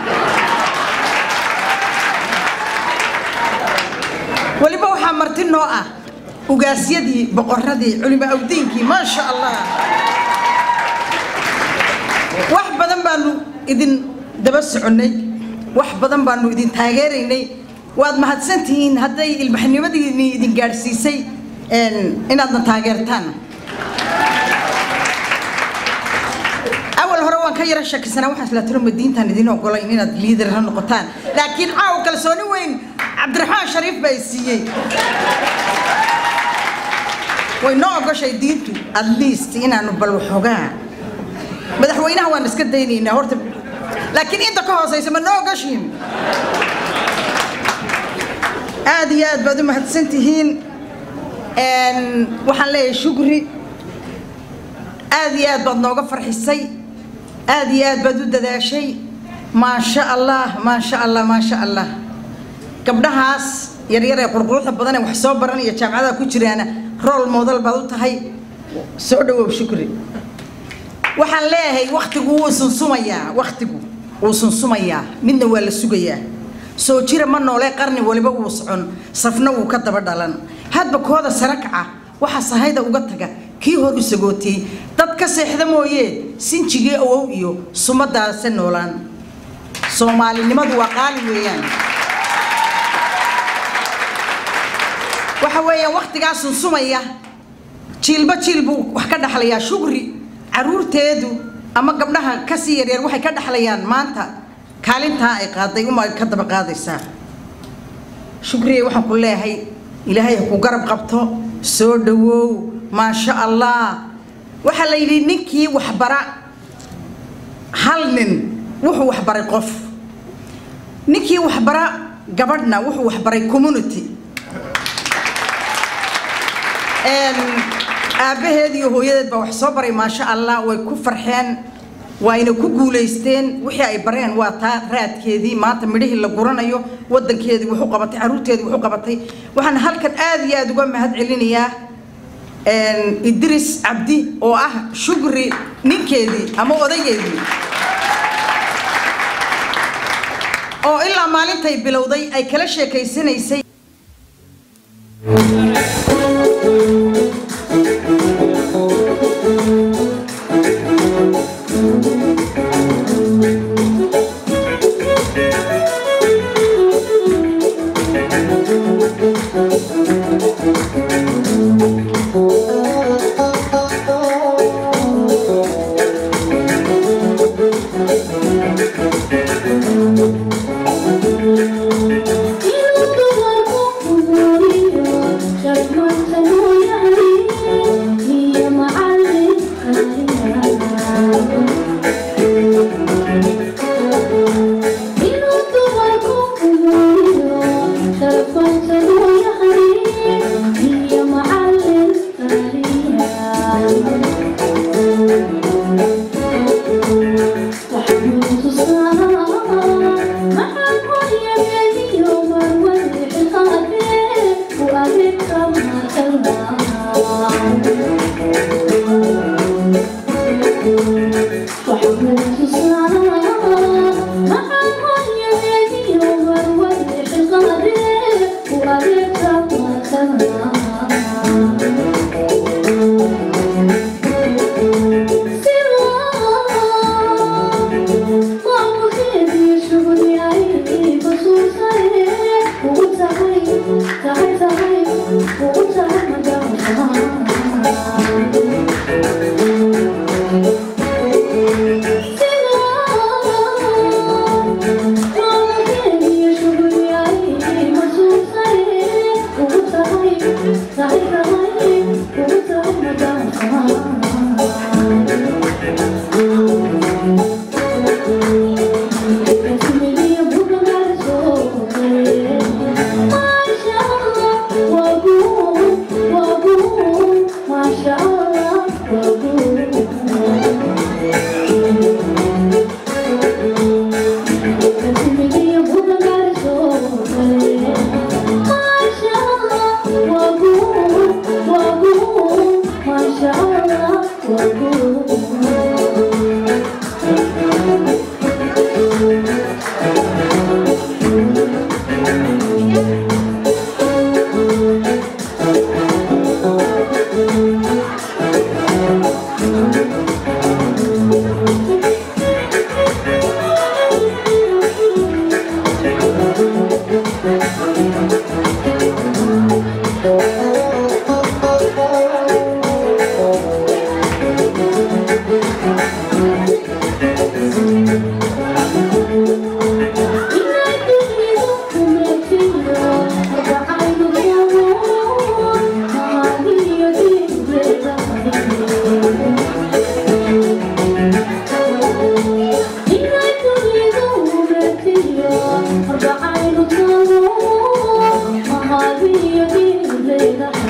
weliba waxaa marti noo ah ugaasyadii boqoradii culimo awdiinkii maasha allah wax badan baanu idin daba soconnay wax badan baanu idin taageeraynay waad mahadsantihiin hadday ilbaxnimadiini idin gaadhsiisay inaadna taageertaan awal hore waan ka yara shakisanaa waxaan isla tiro madiintaan idin ogolayn inaad liidar ha noqotaan laakiin caawa kalsooni weyn cabdiraxmaan shariif baa i siiyey way noo ogoshay diintu at least inaanu bal waxoogaa madaxweynaha waan iska daynaynaa horta laakiin inta ka hoosaysa ma noo ogoshiin aad iyo aad baad u mahadsan tihiin waxaan leeyahay shukri aad iyo aad baad nooga farxisay aad iyo aad baad u dadaashay maasha allah maasha allah maasha allah gabdhahaas yaryar ee qurquruxda badan ee wax soo baranaya jaamacadaha ku jiraana rool model baad u tahay soo dhawow shukri waxaan leeyahay waktigu wuu sunsumayaa waktigu wuu sunsumayaa midna waa la sugayaa soo jira ma noolee qarni waliba wuu socon safna wuu ka daba dhalan hadba kooda sare kaca waxa sahayda uga taga kii hor u sagootiyey dad ka seexda mooyee sinjigii awow iyo sumadaase noolaan soomaalinimadu waa qaali weeyaan waxa weeyaan waktigaa sunsumaya jiilba jiil buu wax ka dhaxlayaa shugri caruurteedu ama gabdhaha kasii yaryar waxay ka dhaxlayaan maanta kaalintaa ay qaaday uma ka daba qaadaysaa shukriye waxaan ku leeyahay ilaahay ha ku garab qabto soo dhawow maasha allah waxaa la yidhi ninkii waxbara hal nin wuxuu waxbaray qof ninkii waxbara gabadhna wuxuu waxbaray community aabbaheed iyo hooyadeed baa wax soo baray maasha allah way ku farxeen waayna ku guulaysteen wixii ay bareen waa taa raadkeedii maanta midhihii la guranayo wadankeedii wuxuu qabatay caruurteedii wuxuu qabatay waxaan halkan aad iyo aad uga mahad celinayaa idris cabdi oo ah shugri ninkeedii ama odaygeedii oo ilaa maalintay bilowday ay kala sheekaysanaysay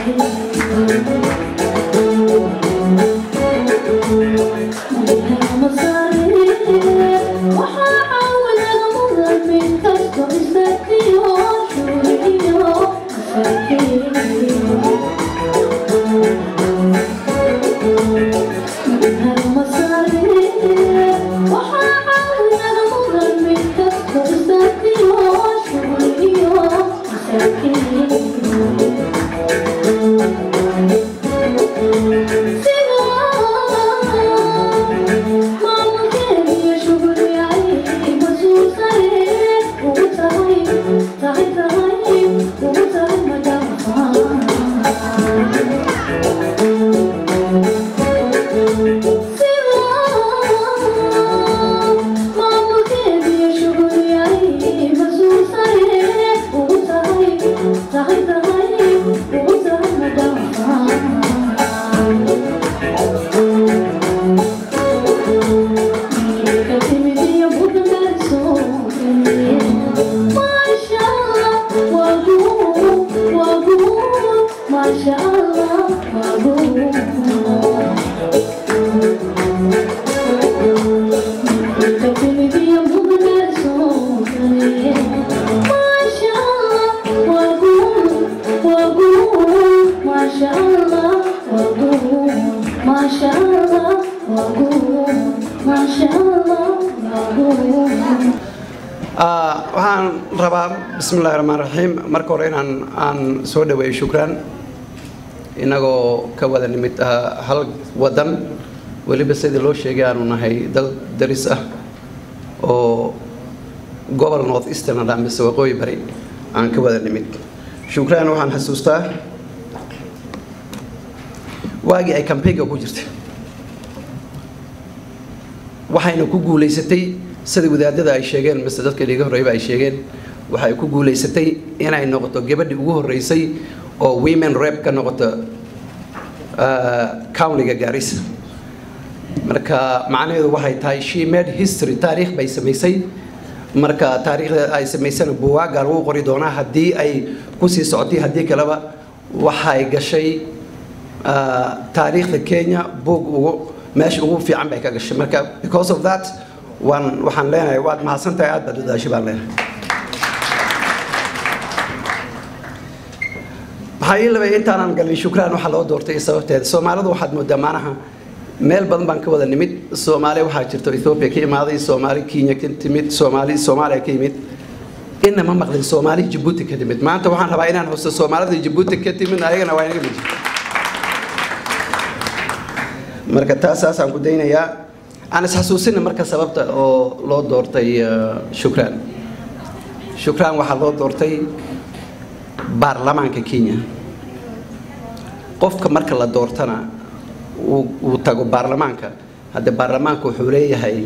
waxaan rabaa bismi illahi raxmaan raxiim marka hore inaan aan soo dhaweeyo shukraan inagoo ka wada nimid hal wadan weliba sidii loo sheegay aanu nahay dal daris ah oo gobol north eastern ah mise waqooyi bari aan ka wada nimid shukraan waxaan xasuustaa waagii ay campaignka ku jirtay waxayna ku guulaysatay sida wadaadada ay sheegeen mise dadka dhiga horreyba ay sheegeen waxay ku guulaysatay inay noqoto gabadhii ugu horreysay oo women rep ka noqoto countiga gaarisa marka macnaheedu waxay tahay she made history taariikh bay samaysay marka taariikhda ay samaysana buwaaga lagu qori doonaa haddii ay kusii socotay haddii kaleba waxay gashay taariikhda kenya buug ugu meesha ugu fiican bay ka gashay marka because of that waan waxaan leenahay waad mahadsantahay aad baad dadaashay baan leenahay maxaa ii labay intaanan galin shukraan waxaa loo doortay sababteeda soomaalidu waxaad moodaa maanaha meel badan baan ka wada nimid soomaali waxaa jirto ethoobia ka imaaday soomaali kenya ka timid soomaali soomaaliya ka yimid inna ma maqlin soomaali jabuuti ka timid maanta waxaan rabaa inaan xusto soomaalida jabuuti ka timid ayagana waa inaga mid marka taasaasaan ku daynayaa aan isxasuusina marka sababta oo loo doortay shukraan shukraan waxaa loo doortay baarlamaanka kenya qofka marka la doortana uu tago baarlamaanka hadde baarlamaanka wuxuu leeyahay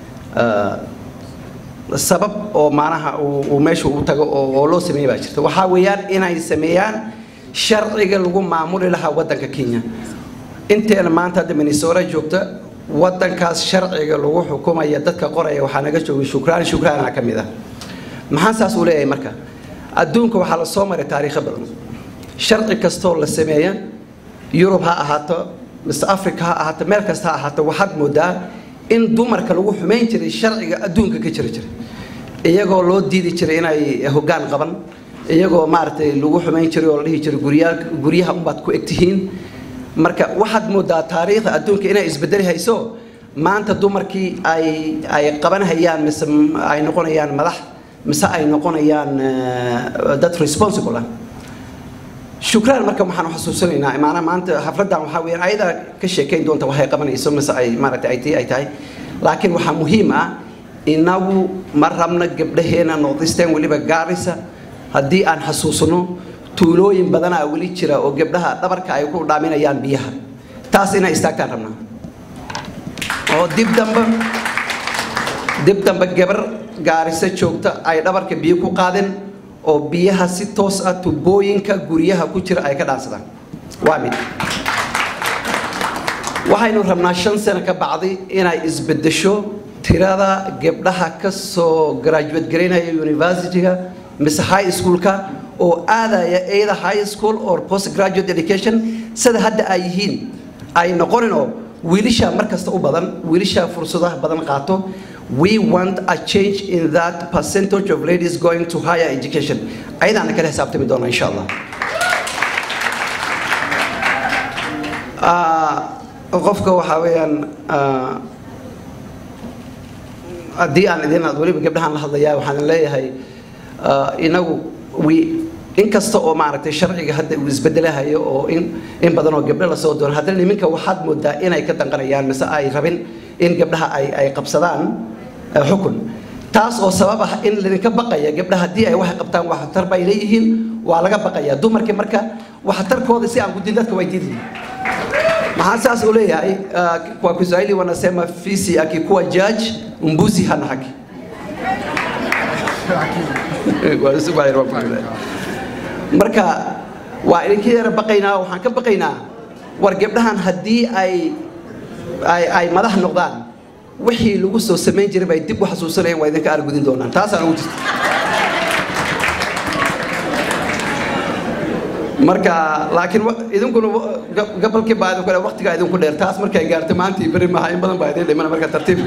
sabab oo maanaha uu meesha u tago oo loo sameeya baa jirta waxaa weeyaan inay sameeyaan sharciga lagu maamuli lahaa waddanka kenya inteena maanta hadda minnesota joogta waddankaas sharciga lagu xukumaya dadka qoraya waxaa naga joogay shukraan shukraana ka mid ah maxaa saas uu leeyahay marka adduunka waxaa la soo maray taariikho badan sharci kastoo la sameeya yurub ha ahaato mise africa ha ahaato meel kasta ha ahaato waxaad moodaa in dumarka lagu xumayn jiray sharciga adduunka ka jira jiray iyagoo loo diidi jiray inay hoggaan qaban iyagoo maaragtay lagu xumayn jiray oo la dhihi jiray guryaa guryaha unbaad ku egtihiin marka waxaad moodaa taariikhda adduunka inay isbedeli hayso maanta dumarkii ay ay qabanhayaan mise ay noqonayaan madax mise ay noqonayaan dad responsible ah shukraan marka waxaan xasuusanaynaa maana maanta xafladan waxaa weeyaan ayadaa ka sheekayn doonta waxay qabanayso mise ay maaragtay ay tii ay tahay laakiin waxaa muhiim ah inagu ma rabna gabdhaheena noqdisteen weliba gaarisa haddii aan xasuusno tuulooyin badanaa weli jira oo gabdhaha dhabarka ay ku dhaaminayaan biyaha taas inay istaagtaan rabnaa oo dib dambe dib dambe gabar gaarisa joogta ay dhabarka biyo ku qaadeen oo biyaha si toos ah tubooyinka guryaha ku jira ay ka dhaansadaan waa mid waxaynu rabnaa shan sano ka bacdi inay isbedesho tirada gabdhaha ka soo graduate garaynaya universityga mise high schoolka oo aadaya either high school or postgraduate education sida hadda ay yihiin ay noqonin oo wiilisha mar kasta u badan wiilisha fursadaha badan qaato we want a change in that percentage of ladies going to higher education ayadaana kala xisaabtami doona insha allah Ah, qofka waxaa weeyaan ah, haddii aan idin weliba gabdhahaan la hadlayaa waxaan leeyahay ah, inagu wi inkasta oo maaragtay sharciga hadda uu isbedelahayo oo in in badan oo gabdho lasoo doono haddana niminka waxaad moodaa inay ka danqanayaan mise ay rabin in gabdhaha ay ay qabsadaan ah, xukun taas oo sabab ah in lidinka baqaya gabdhaha haddii ay waxay qabtaan waxtar bay leeyihiin waa laga baqaya dumarkii marka waxtarkooda si aan gudin dadka way diidi maxaa saas u leeyahay uh, kwa kiswahili wanasema fisi akikuwa judge mbuzi hana haki marka waa idinka yara baqaynaa waxaan ka baqaynaa war gabdhahan haddii ay ay ay madax noqdaan wixii lagu soo samayn jiray bay dib u xasuusanayaan waa idinka argudin doonaan taasaan ugu jirta marka laakiin wa- idinkuna wa- ga- gabalkii baa idinku dheer waqtigaa idinku dheer taas markay gaarto maantii beri maha in badan baa idin dhimana marka tartiib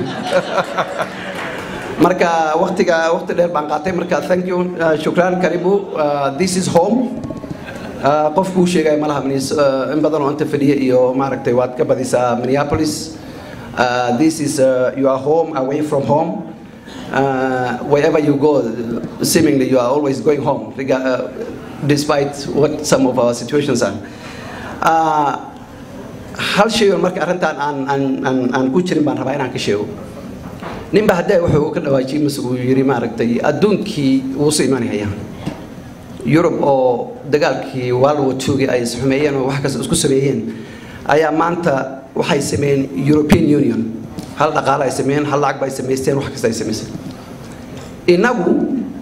marka waqtiga waqti dheer baan qaatay marka thank you uh, shukran karibu uh, this is home uh, qofkuu sheegay malaha Minnes- uh, in badan oo inta fadhiya iyo maaragtay waad ka badisaa minneapolis uh, this is uh, your home away from home uh, wherever you go seemingly you are always going home rega- uh, despite what some of our situations are uh, hal shay oo marka arrintan aan aan aan aan ku jirin baan rabaa inaan ka sheego ninba haddee wuxuu ka dhawaajiyey mise uu yidhi maaragtay adduunkii wuu su imanaya yurub oo dagaalkii world war two-gii ay isxumeeyeen oo wax kasta isku sameeyeen ayaa maanta waxay sameeyeen european union hal dhaqaale ay sameeyeen hal lacag ba ay samaysteen wax kasta ay samaysteen inagu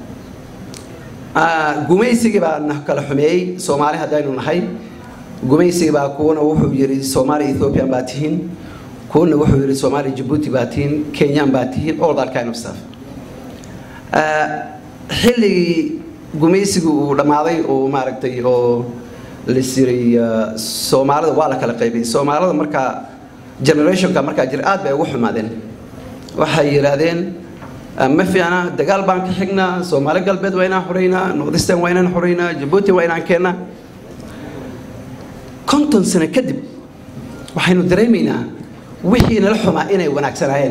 ah, gumaysigii baa na kala xumeeyey soomaali haddaynu nahay gumaysigii baa kuwana wuxuu yidhi soomaali ethiopian baa tihiin kuwana wuxuu yidhi soomaali jabuuti baa tihiin kenyan baa tihiin all that kind of stuff Ah, xilligii gumaysigu uu dhammaaday oo maaragtay oo lasiray soomaalida waa la kala qaybay soomaalida markaa generationka markaa jira aad bay ugu xumaadeen waxay yidhaahdeen ah, ma fiicna dagaal baan ka xignaa soomaali galbeed waa inaan xoreynaa northeastern waa inaan xoreynaa jabuuti waa inaan keennaa konton sano kadib waxaynu dareemaynaa wixii nala xumaa inay wanaagsanaayeen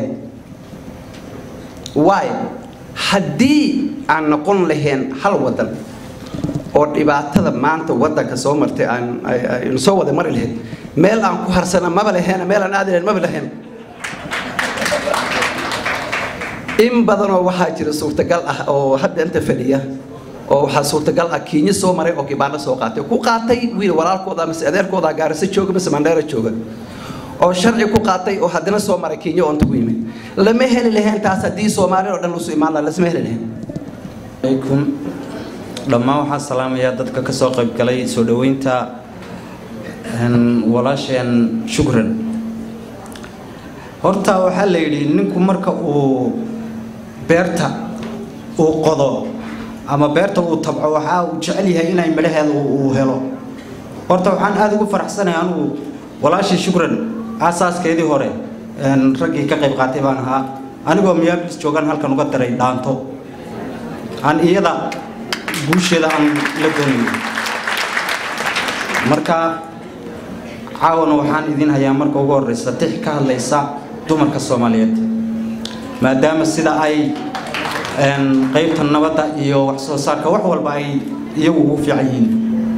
waay haddii aan noqon lahayn hal wadan oo dhibaatada maanta wadanka soo martay aan ay- aynu soo wada mari lahayn meel aan ku harsana maba lahayn meel aan aadi lahayn maba lahayn in badanoo waxaa jira suurtagal ah oo hadda inta fadhiya oo waxaa suurtagal ah kiinyo soo maray oo kibaano soo qaatay ku qaatay wiil walaalkooda mise adeerkooda gaarisa jooga mise mandheera jooga oo sharci ku qaatay oo haddana soo maray kiinyo oo inta ku yimid lama heli lahayn taas haddii soomaali oo dhan usu imaan lahaa lasma heli lahayn alaykum dhammaan waxaan salaamayaa dadka ka soo qayb galay soo dhoweynta een, walaasheen shukran horta waxaa la yidhi ninku marka uu beerta uu qodo ama beerta uu tabco waxaa uu jecel yahay inay midhaheeda uu uu helo horta waxaan aada ugu faraxsanahay anigu walaashii shukran aasaaskeedii hore een, raggii ka qayb qaatay baan ahaa anigoo miyaablis joogan halkan uga daray dhaanto aan iyada guusheeda aan la doonayo marka caawana waxaan idin hayaa marka ugu horeysa tix ka hadlaysa dumarka soomaaliyeed maadaama sida ay een, qaybta nabadda iyo wax soo saarka wax walba ay iyagu ugu fiican yihiin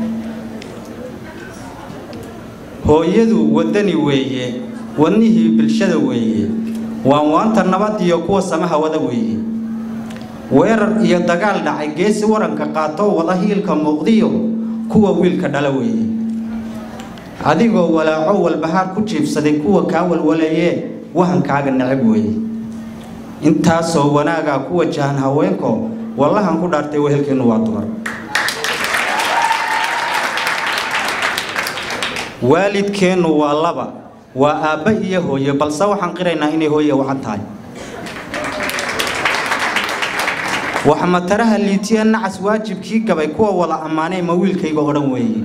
hooyadu wadani weeye wadnihii bulshada weeye waan waanta nabad iyo kuwa samaha wada weeye weerar iyo dagaal dhacay geesi waranka qaato wada hiilka muuqdiyo kuwa wiilka dhala weeye adigoo walaaco walbahaar ku jiibsaday kuwa kaa walwaleeyee wahankaaga necab weeye intaasoo wanaagaa ku wajahan haweenko wallahan ku dhaartay wehelkeennu waa dumar waalidkeennu waa laba waa aabba iyo hooye balse waxaan qiraynaa inay hooye wacan tahay wax mataraha liitiya nacas waajibkii gabay kuwa wada ammaanay ma wiilkayga odhan weeye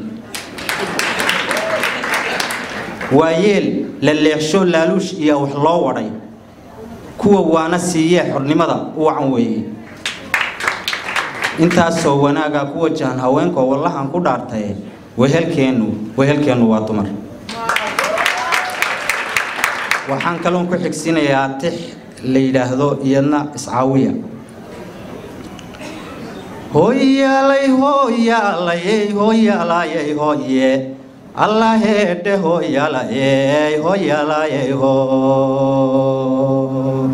waa yeel la leexsho laaluush iyo wax loo wadhay kuwa waana siiyee xornimada u wacan weeye intaasoo wanaagaa ku wajahan haweenkoo wallahan ku dhaartaye wehelkeennu wehelkeennu waa dumar waxaan kaloon ku xigsinayaa tix la yidhaahdo iyadna iscaawiya hooyaalay hooyaalayey hooyaalayey hooye allaheedhe hooyaalayey hooyaalayey hoo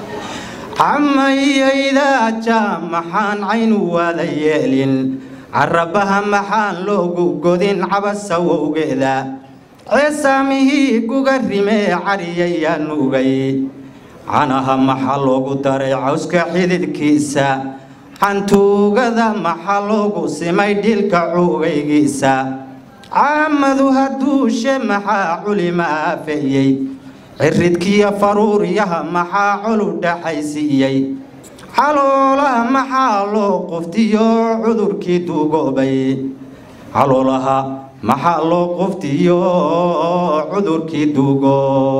camayaydaja maxaan caynu waada yeelin carabaha maxaan loogu godin cabasawowgeeda ceesaamihii guga rimee cariyayaa nuugay canaha maxaa loogu daray cawska xididkiisa cantuugada maxaa loogu simay dhilka cuugaygiisa caamadu hadduushe maxaa culima aafeeyey ciridkiyo faruuryaha maxaa colu dhaxaysiiyey caloolaha maxaa loo quftiyo cudurkii duugoobay caloolaha maxaa loo quftiyo cudurkii duugo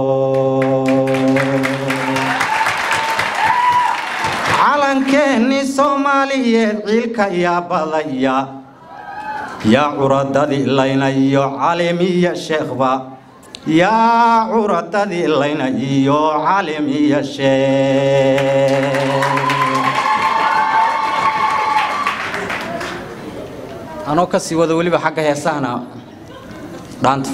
calankeenni soomaaliyeed ciilka yaa badaya yaa curadadii laynayo calimiya sheekhba yaa curadadii laynayo calimiya sheekh anoo kasii wada weliba xagga heesahana dhaanta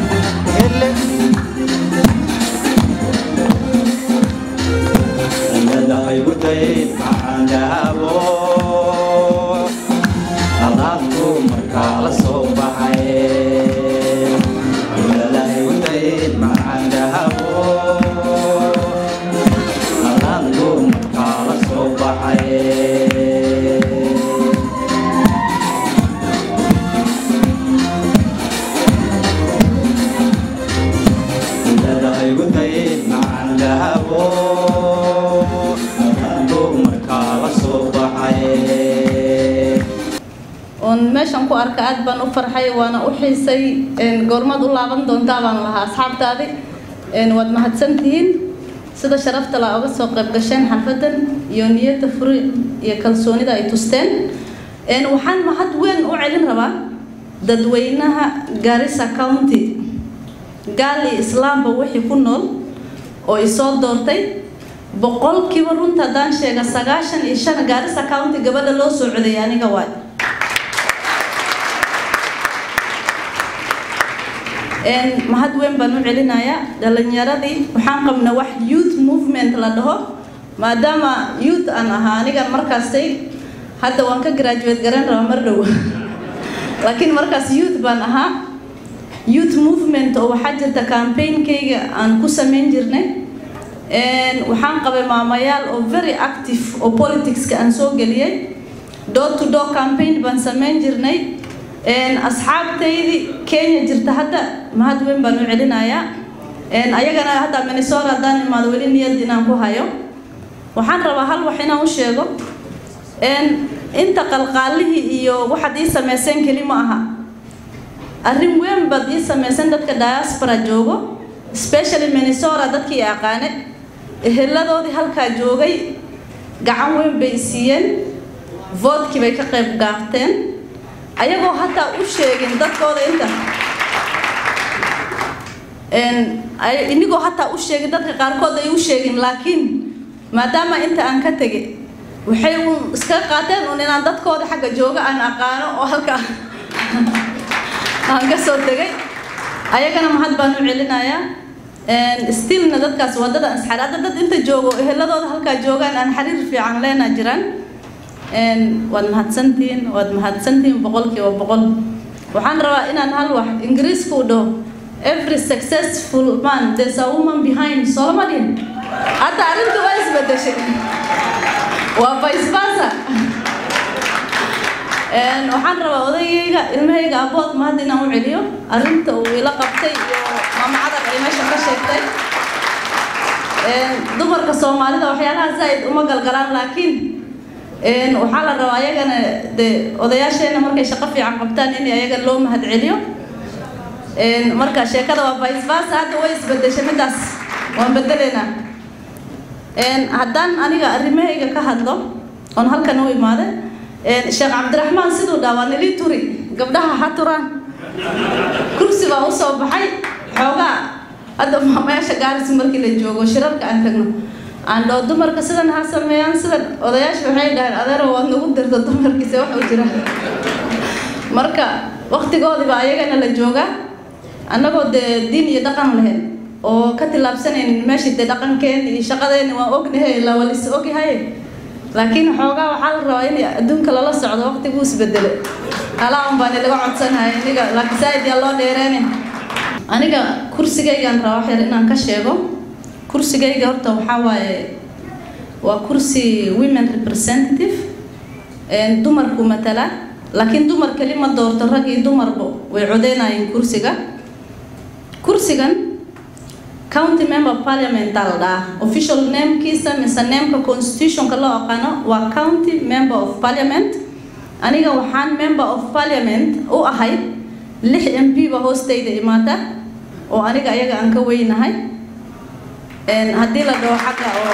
Ele dayin maxaan dahabo alaabku markaa la soo baxay ilala igu dayin maxaan dahabo alaabku markaa la soo baxay ilala igu dayin maxaan dahabo alaabku markaa la soo baxay oon meeshan ku arka aad baan u farxay waana u xiisay een, goormaad u laaban doontaa baan lahaa asxaabtaadi een, waad mahadsantihiin sida sharafta la oga soo qayb gasheen xalfadan iyo niyadda furi iyo kalsoonida ay tusteen een, waxaan mahad weyn u celin rabaa dadweynaha Garissa County gaali islaamba wixii ku nool oo isoo doortay boqolkiiba runta haddaan sheega sagaashan iyo shan Garissa County gabadha loo soo codeeyay aniga waay een mahad weyn baan u celinayaa dhalinyaradii waxaan qabnaa wax youth movement la dhaho maadaama youth aan ahaa anigan markaastay hadda waan ka graduate garan rabaa mar dhow laakiin markaas youth baan ahaa youth movement oo waxaa jirta campaignkayga aan ku samayn jirnay een waxaan qabay maamayaal oo very active oo politicska aan soo geliyay door to door campaign baan samayn jirnay een asxaabtaydii Kenya jirta hadda mahad weyn baan u celinayaa een ayagana hadda Minnesota hadaan imaado weli niyad inaan ku hayo waxaan rabaa hal wax inaan u sheego een inta qalqaalihii iyo waxaad ii samayseen keli ma aha arrin weyn baad ii samayseen dadka diaspora joogo especially Minnesota dadkii aqaane eheladoodii halkaa joogay gacan weyn bay siiyeen vote-kii bay ka qayb qaateen ayagoo hataa u sheegin dadkooda inta een ay inigoo hataa u sheegin dadka qaarkood ay u sheegin laakiin maadaama inta aan ka tegay waxay uun iska qaateen uun inaan dadkooda xagga jooga aan aqaano oo halka aan ka soo tegay ayagana mahad baan u celinayaa een stillna dadkaas wadada asxaar hadda dad inta joogo eheladooda halkaa joogaan aan xiriir fiican leenaa jiraan een waad mahadsantihiin waad mahadsantihiin boqolkiiba boqol waxaan rabaa inaan hal wax ingiriiska u dhaho every successful man there's a woman behind solomon hadda arrintu waa isbedeshay waa vice versa een waxaan rabaa odaygayga ilmahayga abood mahad inaan u celiyo arrinta uu ila qabtay iyo maama cadar ay meesha ka sheegtay een dumarka soomaalida waxyaalaha zaid uma galgalaan laakiin een waxaa la rabaa ayagana de odayaasheena markay shaqo fiican qabtaan in ayaga loo mahad celiyo een marka sheekada waa vice versa hadda way isbedeshay midaas waan bedeleynaa een haddaan aniga arrimahayga ka hadlo oon halkan u imaade een sheekh cabdiraxmaan siduu dhaa waa nilii turi gabdhaha ha turaan kursi baa u soo baxay xoogaa hadda maamayaasha gaaris markii la joogo shirarka aan tagno aan dhoo dumarka sidan ha sameeyaan sidan odayaasha waxay dhaheen adeero waad nagu dirta dumarkiisa wax u jira marka waqtigoodiba ayagana la joogaa annagoo dee diin iyo dhaqan lahayn oo ka tillaabsanayn meeshii dee dhaqankeeni iyo shaqadeeni waan ognahay la walis ogyahay laakiin xoogaa waxaa la rabaa in adduunka lala socdo waqtiguu isbedele alaa un baan ilaga codsanahay aniga laakiin saaid yaa loo dheereene aniga kursigaygaan rabaa wax yar inaan ka sheego kursigayga horta waxaa waaye waa kursi women representative een dumarku matala laakiin dumar keli ma doorto rag iyo dumarba way codeynayeen kursiga kursigan county member of parliament aa la dhahaa official namekiisa mise nameka constitutionka loo aqaano waa county member of parliament aniga waxaan member of parliament u ahay lix m p ba hoostayda imaata oo aniga ayaga aan ka weynahay een haddii la dhaho xagga oo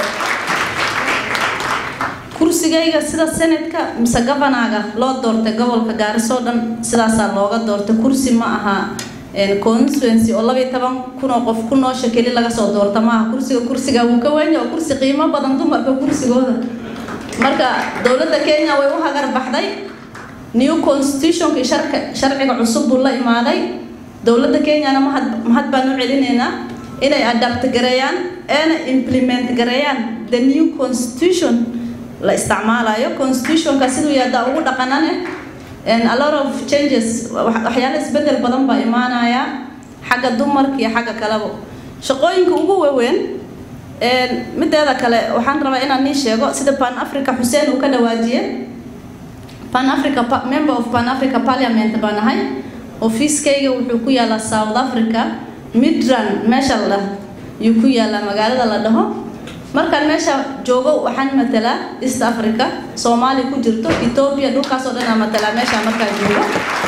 kursigayga sida senatka mise governaga loo doortay gobolka gaariso dhan sidaasaa looga doortay kursi ma aha constituency oo labayo toban kun oo qof ku noosha keli laga soo doorta maaha kursiga kursiga wuu ka weyn oo kursi qiimo badan dumarka kursigooda marka dowladda kenya way u hagar baxday new constitutionka sharka sharciga cusub buu la imaaday dowladda kenyana mahad mahad baan u celinaynaa inay adapt gareeyaan eena implement gareeyaan the new constitution la isticmaalayo constitutionka siduu yaada ugu dhaqanane a lot of changes waxyaalo isbedel badan baa imaanaya xagga dumarka iyo xagga kaleba shaqooyinka ugu waaweyn mideeda kale waxaan rabaa inaan nii sheego sida pan africa xuseen uu ka dhawaajiye pan africa member of pan africa parliament baan ahay ofiiskayga wuxuu ku yaalaa south africa midran meesha la dhaho yuu ku yaalaa magaalada la dhaho markaan meesha joogo waxaan matalaa east africa soomaaliya ku jirto ethiopia dhulkaas oo dhan aan matalaa meesha markaan joogo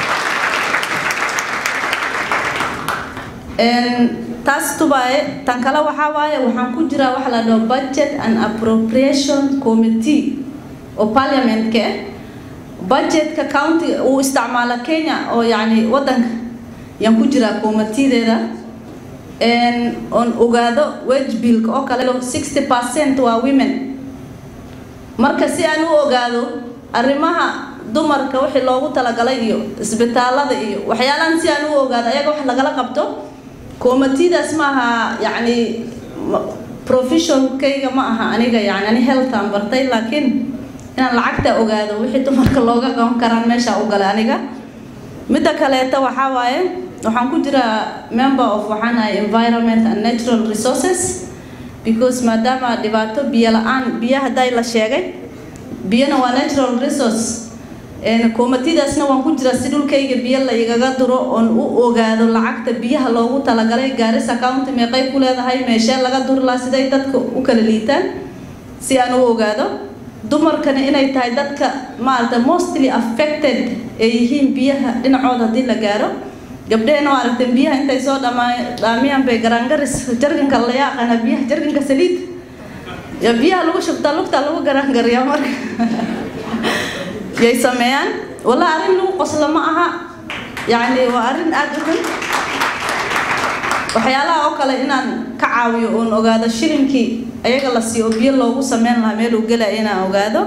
taas tubaaye tan kale waxaa waaye waxaan ku jiraa waxa la dhaho budget and appropriation committee oo parliamentka ah budgetka county uu isticmaala kenya oo yacni waddanka yaan ku jiraa committeedeeda oon ogaado wage billka oo kale sixty percent waa women marka si aan u ogaado arrimaha dumarka wixii loogu talagalay iyo isbitaalada iyo waxyaalahan si aan u ogaado ayaga wax lagala qabto committeedaas ma aha yacni professionkayga ma aha aniga yacni ani healthaan bartay laakiin inaan lacagta ogaado wixii dumarka looga qaban karaan meesha u galay aniga midda kaleeta waxaa waaye waxaan ku jiraa member of waxaan ahay environment and natural resources because maadaama dhibaato biyo la-aan biyo hadday la sheegay biyona waa natural resource koomatidaasna waan ku jiraa si dhulkayga biyo la igaga duro oon u ogaado lacagta biyaha loogu talagalay gaarisa county meeqay ku leedahay meeshee laga duri lahaa siday dadka u kala liitaan si aan u ogaado dumarkana inay tahay dadka maaragta mostly affected ay yihiin biyaha dhinacooda haddii la gaaro gabdhehena waa aragteen biyaha intay soo dhamaa dhaamiyaan bay garaangaris jarganka la yaaqana biyaha jarganka saliid ya biyaha lagu shubtaa lugta lagu garaangariyaa marka yay sameeyaan walaa arrin lagu qoslo ma aha yacni waa arrin aada u xun waxyaalaha oo kale inaan ka caawiyo oon ogaado shilinkii ayaga la siiyo oo biyo loogu sameyn lahaa meel uu gelaya inaan ogaado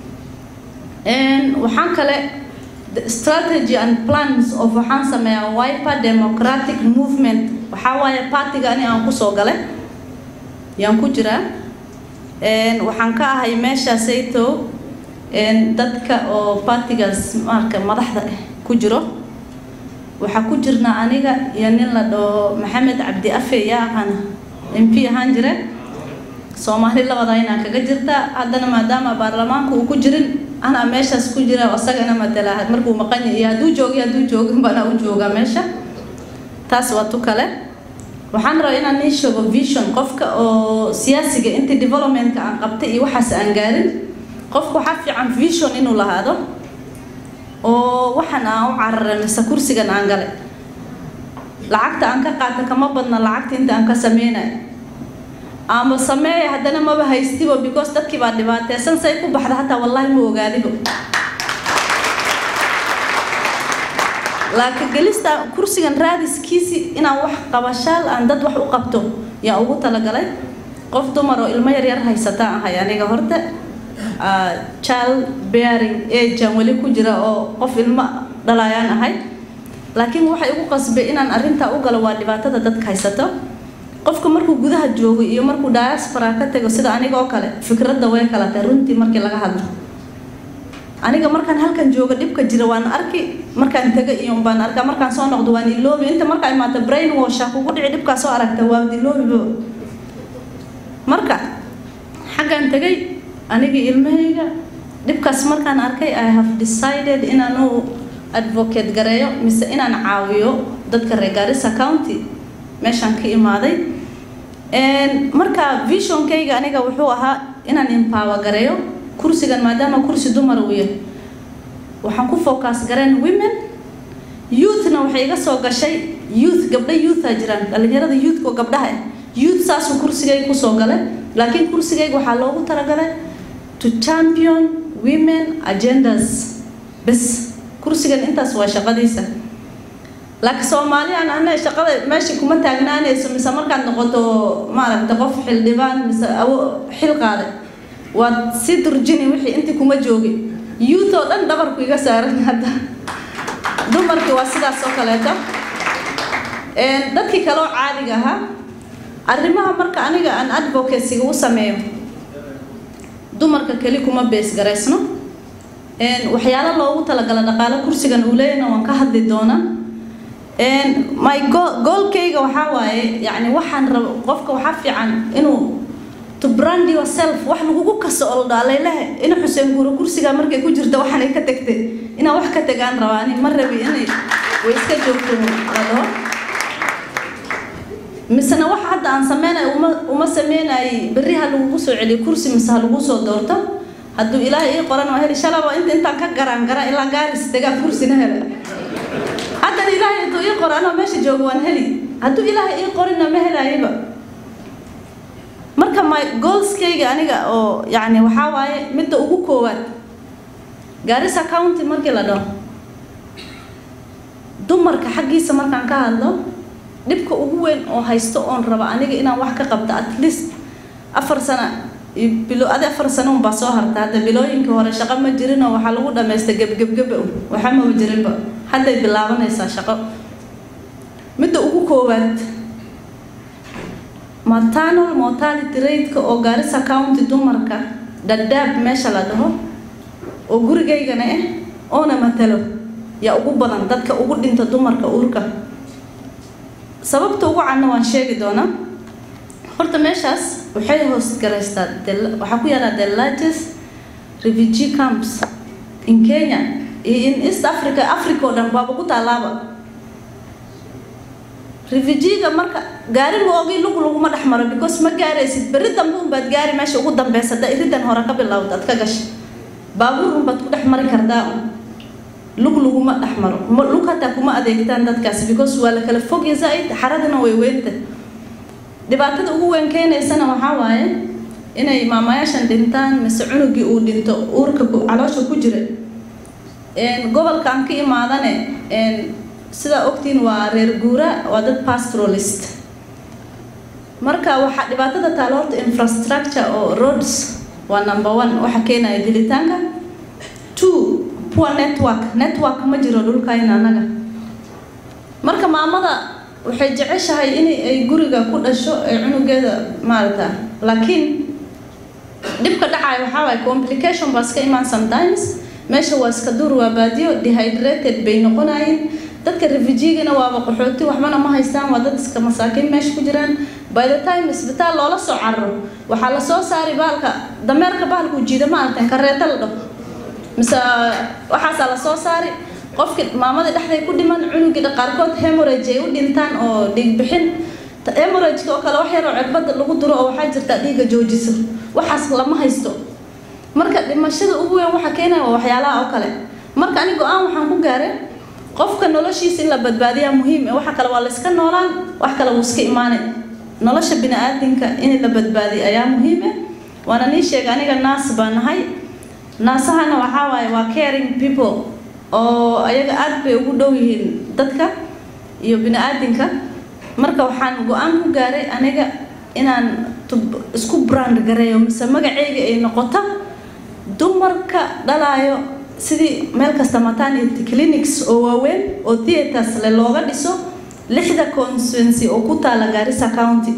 waxaan kale strategy and plans of waxaan sameeyaa wiper democratic movement waxaa waaye partiga ani aan kusoo galay yaan ku jiraa waxaan ka ahay meeshaasayto dadka oo partigaas marka madaxda ku jiro waxaa ku jirnaa aniga iyo nin la dhaho maxamed cabdi afe yaa aqaana m p ahaan jire soomaali labada inaan kaga jirta haddana maadaama baarlamaanka uu ku jirin anaa meeshaas ku jira isagana matala markuu maqan yahay hadduu joogi hadduu joogin bana u joogaa meesha taas waa tu kale waxaan rabaa inaan nii sheego vision qofka oo siyaasiga intii developmentka aan qabtay iyo waxaas aan gaarin qofka waxaa fiican vision inuu lahaado oo waxaan aan u cararay mise kursigan aan galay lacagta aan ka qaata kama badna lacagta inta aan ka sameynay ama sameeya haddana maba haystibo because dadkii baa dhibaateysan say ku baxda hataa wallaahi ma ogaadibo laakiin gelista kursigan raadiskiisi inaan wax qabashaal aan dad wax u qabto yaa ugu talagalay qof dumar oo ilmo yaryar haysataan ahay aniga horta child bearing age aan weli ku jira oo qof ilmo dhalayaan ahay laakiin waxay ugu qasbay inaan arrintaa u galo waa dhibaatada dadka haysato qofka markuu gudaha joogo iyo markuu diaspora ka tago sida aniga oo kale fikradda way kala tahay runtii markii laga hadlo aniga markaan halkan joogo dhibka jira waan arki markaan taga iyo baan arkaa markaan soo noqdo waan iloobi inta markaa imaata brain washa kugu dhici dhibkaa soo aragta waa iloobibo marka xaggaan tagay anigii ilmahayga dhibkaas markaan arkay i have decided inaan u advocate gareeyo mise inaan caawiyo dadka reer Garissa County meeshaan ka imaaday marka visionkayga aniga wuxuu ahaa inaan empower gareeyo kursigan maadaama kursi dumar uu yahay waxaan ku focus gareen women youthna waxay iga soo gashay youth gabdho youtha jiraan dhalinyarada youthka oo gabdhaha ah youth saasuu kursigayga kusoo galay laakiin kursigayga waxaa loogu talagalay to champion women agendas bes kursigan intaas waa shaqadiisa laakiin soomaali aan ana shaqada meesha kuma taagnaanayso mise markaad noqoto maaragta qof xildhibaan mise awo xil qaaday waad si durjini wixii intii kuma joogin youth oo dhan dhabarku iga saaran hadda dumarkii waa sidaas oo kaleeto dadkii kale oo caadiga ahaa arrimaha marka aniga aan advocacyga u sameeyo dumarka keli kuma beesgaraysno waxyaalo loogu talagala dhaqaalo kursigan uu leeyahna waan ka hadli doonaa my goolkayga waxaa waaye yani waxaan raba qofka waxaa fiican inuu to brand yourself wax lagugu kaso oo dhaaleylehe ina xuseen guuro kursiga markay ku jirta waxaanay ka tagtay inaan wax ka tagaan rabaa ani ma rabi inay way iska joogto la dhaho misena wax hadda aan sameynay uma uma sameynayay berri ha lagugu soo celiyo kursi mise ha lagu soo doorto hadduu ilaahay ii qoran waa heli shalaba inta intaan ka garaan gara ilaa gaaris degaa kursina hele haddana ilaahay intuu ii qoro anoo meesha joogo waan heli hadduu ilaahay ii qorina ma helaayaba marka my goalskayga aniga oo yacni waxaa waaye midda ugu koowaad gaarisa county markii la dhaho dumarka xaggiisa markaan ka hadlo dhibka ugu weyn oo haysto oon raba aniga inaan wax ka qabto at least afar sana bilo adi afar sano unbaa soo harta hadda bilooyinkii hore shaqo ma jirinoo waxaa lagu dhamaystay gebgebgeba waxa maba jirinba hadday bilaabanaysaa shaqo midda ugu koowaad maternal mortality rate-ka oo gaarisa county dumarka dhadhaab meesha la dhaho oo gurigaygana ah oona matalo yaa ugu badan dadka ugu dhinta dumarka uurka sababta ugu cadna waan sheegi doonaa horta meeshaas waxay hoos garaystaa waxaa ku yaala the largest refugee camps in kenya iyo in east africa africa oo dhan baaba ku taalaaba refugiga marka gaari loogi lug laguma dhex maro because ma gaaraysid berri dambe unbaad gaari meesha ugu dambeysa haddaa iridan hore ka bilowda aad ka gashay baabuur unbaad ku dhex mari kartaa lug laguma dhex maro lug hataa kuma adeegtaan dadkaasi because waa la kala fogya zaaid xaradana way weynta dhibaatada ugu weyn keenaysana waxaa waaye inay maamayaashan dhintaan mise cunugii uu dhinto uurka caloosha ku jira gobolkaan ka imaadane sidaa ogtiin waa reer guura waa dad pastoralist marka waxaa dhibaatada taalo horta infrastructure oo roads waa number one waxa keenaya dilitaanka two poor network network ma jiro dhulkayna anaga marka maamada waxay jeceshahay in ay guriga ku dhasho ee cunugeeda maarata laakiin dhibka dhacaya waxaa waaye complication baa iska imaan sometimes meesha waa iska duur waa baadiyo dehydrated bay noqonayeen dadka refugigana waaba qaxooti waxbana ma haystaan waa dad iska masaakiin meesha ku jiraan by the time isbitaal loola soo cararo waxaa lasoo saari baalka dameerka bahalka ujiida ma aragteen kareeta la dhaho mise waxaasaa lasoo saari qofki maamadii dhexday ku dhiman cunugii qaarkood hemorage ay u dhintaan oo dhiig bixin hemorageka oo kale wax yaroo cirbada lagu duro oo waxaa jirta dhiigga joojiso waxaas lama haysto marka dhimashada ugu weyn waxa keenaya waa waxyaalaha oo kale marka ani go-aan waxaan ku gaaray qofka noloshiisa in la badbaadiyaa muhiim eh waxa kale waa la iska noolaan wax kale wuu iska imaanay nolosha bini-aadinka in la badbaadiyo ayaa muhiim eh waana nii sheega aniga naas baa nahay naasahana waxaa waaye waa caring people oo ayaga aad bay ugu dhow yihiin dadka iyo bini-aadinka marka waxaan go-aan ku gaaray aniga inaan isku brand gareeyo mise magacayga ay noqoto dumarka dhalaayo sidii meel kasta maternity clinics oo waaweyn oo theaters le looga dhiso lixda constituency oo ku taala Garissa County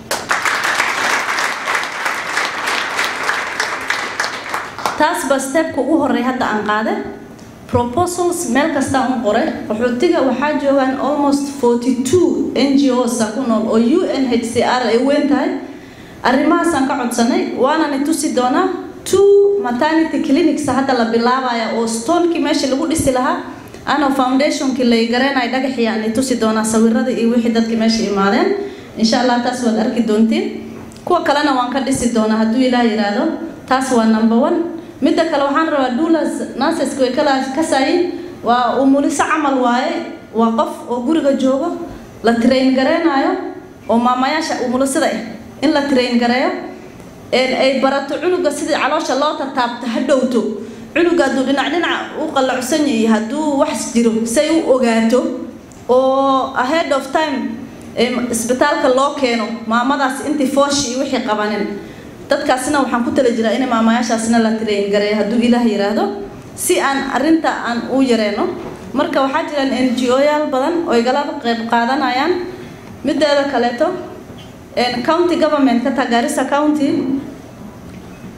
taas ba stepka ugu horey hadda aan qaaday proposals meel kasta aan qoray qaxootiga waxaa joogaan almost 42 NGOs ku nool oo UNHCR ay weyn tahay arrimahaasaan ka codsanay waana ni tusi doonaa two maternity clinics hadda la bilaabaya oo stonekii meesha lagu dhisi lahaa ana foundationkii lay gareenay dhagaxii aan i tusi doonaa sawirada iyo wixii dadkii meesha imaadeen insha allah taas waad arki doontiin kuwa kalena waan ka dhisi doonaa hadduu ilaah yidhaahdo taas waa number one midda kale waxaan rabaa dulas nurseska way kala kasaayin waa umuliso camal waaye waa qof oo guriga joogo la train gareenayo oo maamayaasha umulisada ah in la train gareeyo ay barato cunuga sidii caloosha loo tataabto ha dhowto cunuga hadduu dhinac dhinac u qallacsan yahay hadduu wax jiro say u ogaato oo ahead of time isbitaalka loo keeno maamadaas intii fooshi iyo wixii qabanin dadkaasna waxaan ku tala jiraa in maamayaashaasna la train gareeyo hadduu ilaah yiraahdo si aan arrinta aan u yareeno marka waxaa jiraan n g o yaal badan oo igala qayb qaadanayaan mideeda kaleeto county government ka taa Garissa County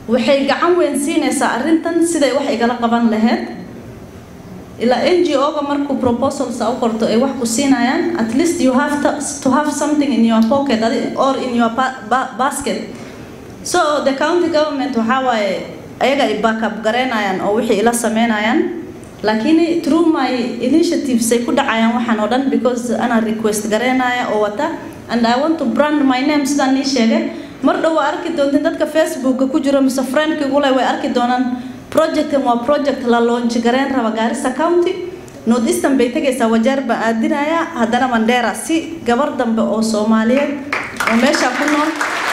waxay gacan weyn siinaysaa arrintan siday wax igala qaban lahayd ilaa n g o-ga markuu proposals u qorto ay wax ku siinayaan at least you have to, to have something in your pocket or in your ba ba basket so the county government waxaa waaye ayaga ay backup garaynayaan oo wixii ila sameynayaan laakiin through my initiatives ay ku dhacayaan waxaan oo dhan because anaa request garaynaya oo wata and i want to brand my name sidaan nii sheegay mar dhow waa arki doontiin dadka facebooka ku jiro mise friendkigule way arki doonaan projectan waa project la launch garayn raba gaarisa county north eastern bay tegaysaa wajaar baan aadinaya haddana mandheera si gabar dambe oo soomaaliyeed oo meesha ku nool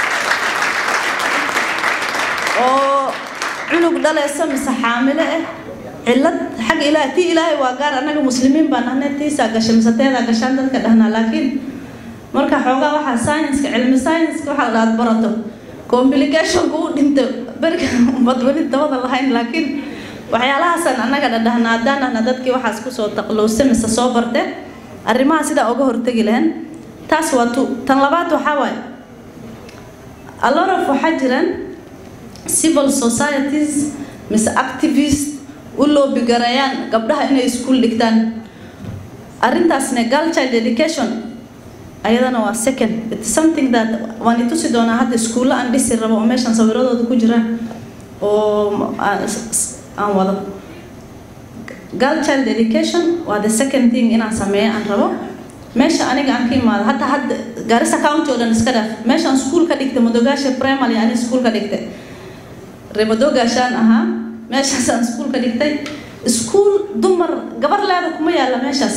oo cunug dhalaysa mise xaamile ah cilad xag ilaah tii ilaahay waa gaar annaga muslimiin baan nahnay tiisaa gasha mise teedaa gashaan dadka dhahnaa laakiin marka xoogaa waxaa science-ka cilmi science-ka waxaa la dhaad barato complicationka u dhinta beriga bad weli dabada lahayn laakiin waxyaalahaasaan annaga dhadhahna haddaan ahna dadkii waxaas kusoo taqlowsa mise soo barte arrimaha sidaa uga hortegi lahayn taas waa tu tan labaad waxaa waaye a lot of waxaa jiraan civil societies mise activist u loobigareeyaan gabdhaha inay iskuul dhigtaan arrintaasne girl child education ayadana waa second it's something that waan itusi doonaa hadda iskuulla aan dhisi rabo oo meeshan sawiradooda ku jiraan oo aan wado girl child education waa the second thing inaan sameeyo aan rabo meesha aniga aan ka imaado hataa hadda gaarisa county oo dhan iska dhaaf meeshaan iskuul ka dhigtay madogaasha primary ani iskuul ka dhigtay reemadogaashaan ahaa meeshaasaan iskuul ka dhigtay iskuul dumar gabar leeda kuma yaalla meeshaas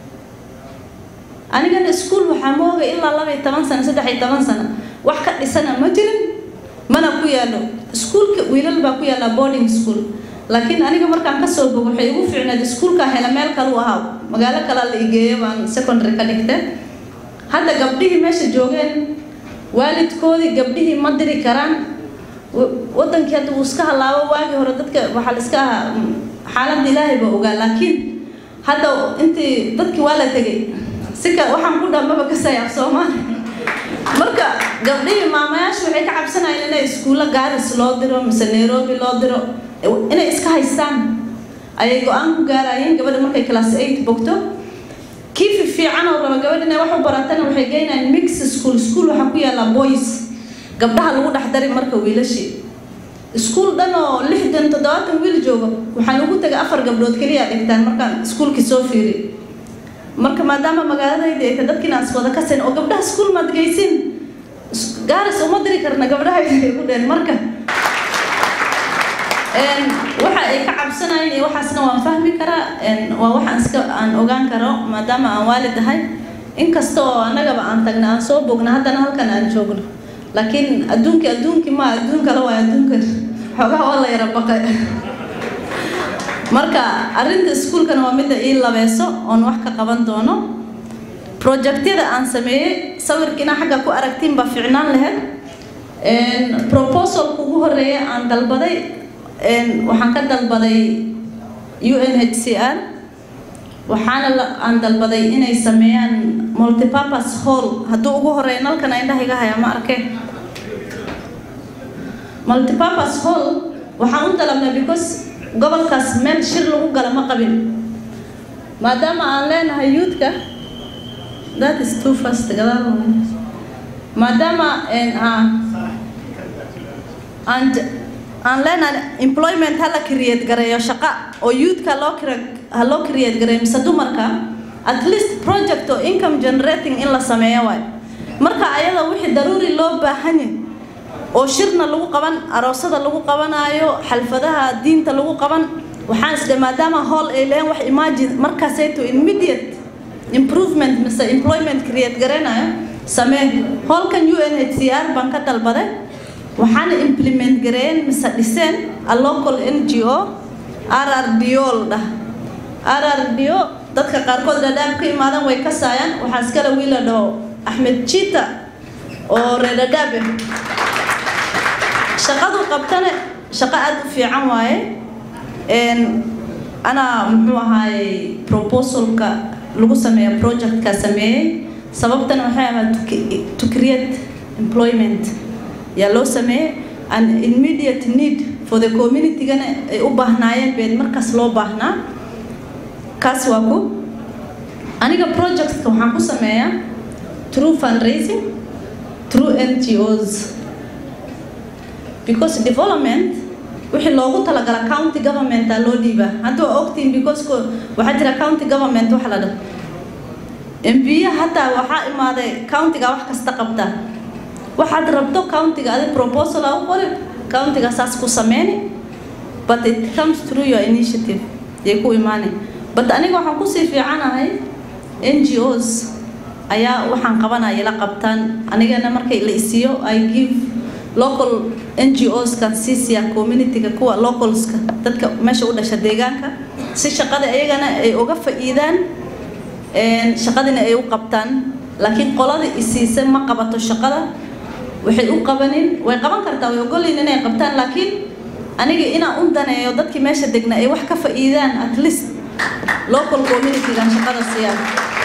anigana iskuul waxaa mooga ilaa laba iyo toban sano saddex iyo toban sano wax ka dhisana ma jirin mana ku yaallo iskuulka wiilal baa ku yaalla boarding school laakiin aniga markaan kasoo bogo waxay igu fiicneed iskuulkaa hela meel kale u ahaa magaalo kalea la igeeyo baan secondary ka dhigtay hadda gabdhihii meesha joogeen waalidkoodii gabdhihii ma diri karaan wadankii hadda wuu iska halaabo waagii hore dadka waxaa la iska ahaa xaaladda ilaahay baa ogaa laakiin hadda intii dadkii waa la tegay sika waxaan ku dhammaba ka sayaab soomaali marka gabdhihii maamayaashu waxay ka cabsanayeen inay iskuulla gaaris loo diro mise nairobi loo diro inay iska haystaan ayay go-aan ku gaarayeen gabadha markay class eight bogto kii fiican oo raba gabadh inay wax u baratana waxay geynayaan mix school school waxaa ku yaalla boys gabdhaha lagu dhex dari marka wiilashii iskuul dhan oo lixdan toddobaatan wiil joogo waxaan ugu tegay afar gabdhood keliya dhigtaan markaan iskuulkii soo fiiri marka maadaama magaaladayda ay tahay dadkiina aan iswada kasayn oo gabdhaha iskuul maad geysin gaaris uma diri karna gabdhahayda ay ku dheen marka waxa ay ka cabsanayeen iyo waxaasna waan fahmi karaa waa waxaan iska aan ogaan karo maadaama aan waalid ahay inkasta oo annagaba aan tagna aan soo bogna haddana halkan aan joogno laakiin adduunkii adduunkii ma adduun kale waa adduunkan xoogaha waa la yara baqay marka arrinta iskuulkana waa midda ii labeyso oon wax ka qaban doono projectyada aan sameeyey sawirkiina xagga ku aragtiin baa ficnaan lahayd proposalka ugu horeeya aan dalbaday waxaan ka dalbaday u n h c r waxaana aan dalbaday inay sameeyaan multipurpose hall hadduu ugu horeeya nalkan indhaha iga haya ma arkeen multipurpose hall waxaan u dalabnay because gobolkaas meel shir lagu gala ma qabin maadaama aan leenahay youthka that is too fast gadaal maadaama aan aan leenahay employment ha la create gareeyo shaqo oo youthka loo ha loo create gareeyo mise dumarka at least project oo income generating in la sameeyo waay marka ayada wixii daruuri loo baahan yahay oo shirna lagu qaban aroosada lagu qabanaayo xalfadaha diinta lagu qaban waxaan isdhe maadaama hool ay leeyihin wax imagine markaasayto immediate improvement mise employment create garanayo samee hoolkan u n h c r baan ka dalbaday waxaana implement gareeyeen mise dhiseen a local n g o r r d o la dhah r r d o dadka qaarkood dhadhaab ka imaadan way kasaayaan waxaa iskale wiila dhaho axmed jita oo reer dhadhaabe shaqadu qabtane shaqo aada u fiican waaye anaa muxuu ahaay proposalka lagu sameeya projectka sameeyey sababtana waxay ahayd to create employment yaa loo sameeyey an immediate need for the community-gana ay u baahnaayeen been markaas loo baahnaa kaas waa ku aniga projectka waxaan ku sameeyaa through fundraising through ngos because development wixii loogu talagala county governmenta loo dhiibaa hadda waa ogtiin because waxaa jira county government waxa la dhaho mbiya hataa waxaa imaaday countiga wax kasta qabta waxaad rabto countiga adi proposal aa u qori countiga saas ku sameyni but it comes through your initiative yay ku imaanay but aniga waxaan kusii fiicanahay ngos ayaa waxaan qabanaya la qabtaan anigana markay la isiiyo i give local ngos kan siisiya communityga kuwa localska dadka meesha u dhasha deegaanka si shaqada ayagana ay uga fa'iidaan shaqadina ay u qabtaan laakiin qolada isiisa ma qabato shaqada waxay u qabanin way qaban kartaa way ogolyiin inay qabtaan laakiin aniga inaan u daneeyo dadkii meesha degna ay wax ka fa'iidaan at least local communitygan shaqada siiyaan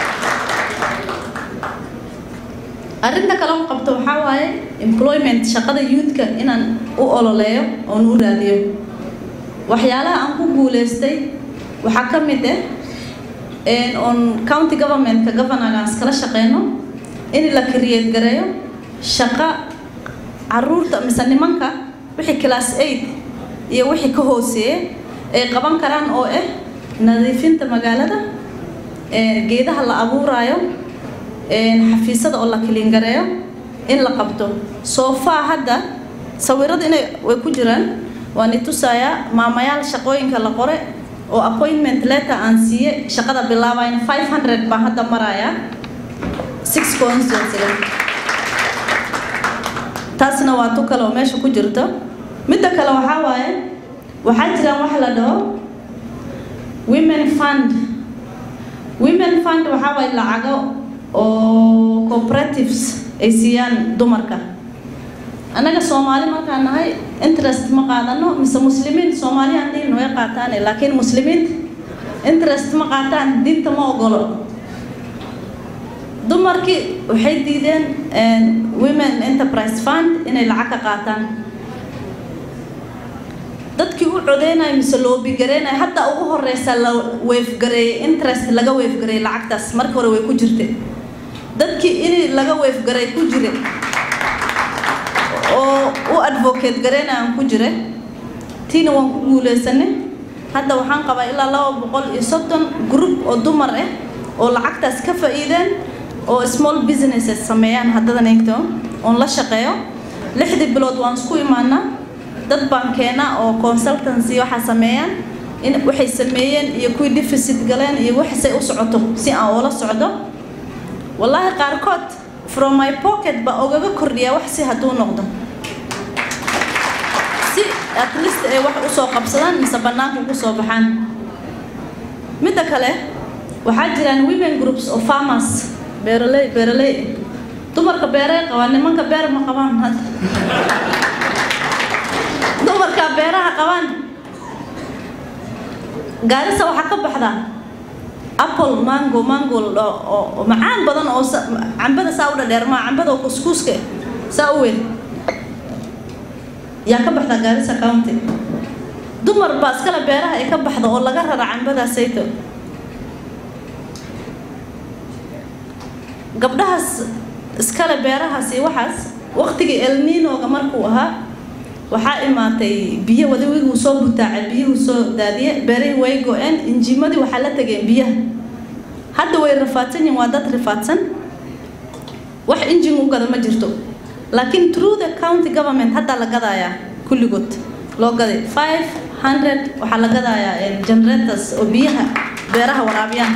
arrinta kale u qabto waxaa waaye employment shaqada youthka inaan u ololeeyo oon u raadiyo waxyaalaha aan ku guuleystay waxaa ka mid ah oon county governmentka governorgaan iskala shaqeyno in la create gareeyo shaqo caruurta mise nimanka wixii class eight iyo wixii ka hooseeye ay qaban karaan oo ah nadiifinta magaalada geedaha la abuuraayo xafiisada oo la kilingareeyo in la qabto soofaa hadda sawirada inay way ku jiraan waan itusayaa maamayaal shaqooyinka la qore oo appointment letter aan siiye shaqada bilaabayna five hundred baan hadda marayaa six constituency taasna waa tu kale oo meesha ku jirto midda kale waxaa waaye waxaa jiraan wax la dhaho women fund women fund waxaa waaye lacago oo cooperatives ay siiyaan dumarka annaga soomaali markaan nahay interest ma qaadano mise muslimiin soomaaliyan diin way qaataan laakiin muslimiinta interest ma qaataan diinta ma ogolo dumarkii waxay diideen women enterprise fund inay lacag ka qaataan dadkii u codeynaya mise loobigareynaya hadda ugu horeysa la weefgareeyey interest laga weefgareeyey lacagtaas marka hore way ku jirtay dadkii in laga weefgaray ku jira oo u advocate gareynaya aan ku jira tiina waan ku guuleysanay hadda waxaan qabaa ilaa laba boqol iyo soddon group oo dumar ah oo lacagtaas ka faa'iideen oo small businesses sameeyaan haddadan eegto oon la shaqeeyo lixdii bilood waan isku imaanaa dad baan keenaa oo consultancy waxaa sameeyaan in waxay sameeyeen iyo kuwii deficit galeen iyo waxsay u socoto si aan ula socdo wallaahi qaarkood from my pocket baa ogaga kordhiyaa wax si hadduu noqdo si at least ay wax usoo qabsadaan mise bannaanka ugu soo baxaan midda kale waxaa jiraan women groups oo farmers beeraley beeraley dumarka beeray qabaan nimanka beer ma qabaan hadda dumarka beeraha qabaan gaarisa waxaa ka baxdaa apple mango mango oo macaan badan oo cambada saa u dhadheer maa cambada oo kuskuuska saa u weyn yaa ka baxdaa gaarisa county dumar baa iskale beeraha ay ka baxda oo laga rara cambadaa sayto gabdhahaas iskale beerahaas iyo waxaas waqtigii elninoga markuu ahaa waxaa imaatay biyo wadawiguu soo butaacay biyuhu soo daadiye beerihii way go-een injimadii waxaa la tageen biyaha hadda way rafaadsan yihin waa dad rafaadsan wax injin u gada ma jirto laakiin through the county government hadda la gadayaa kulligood loo gaday five hundred waxaa la gadayaa generators oo biyaha beeraha waraabiyaan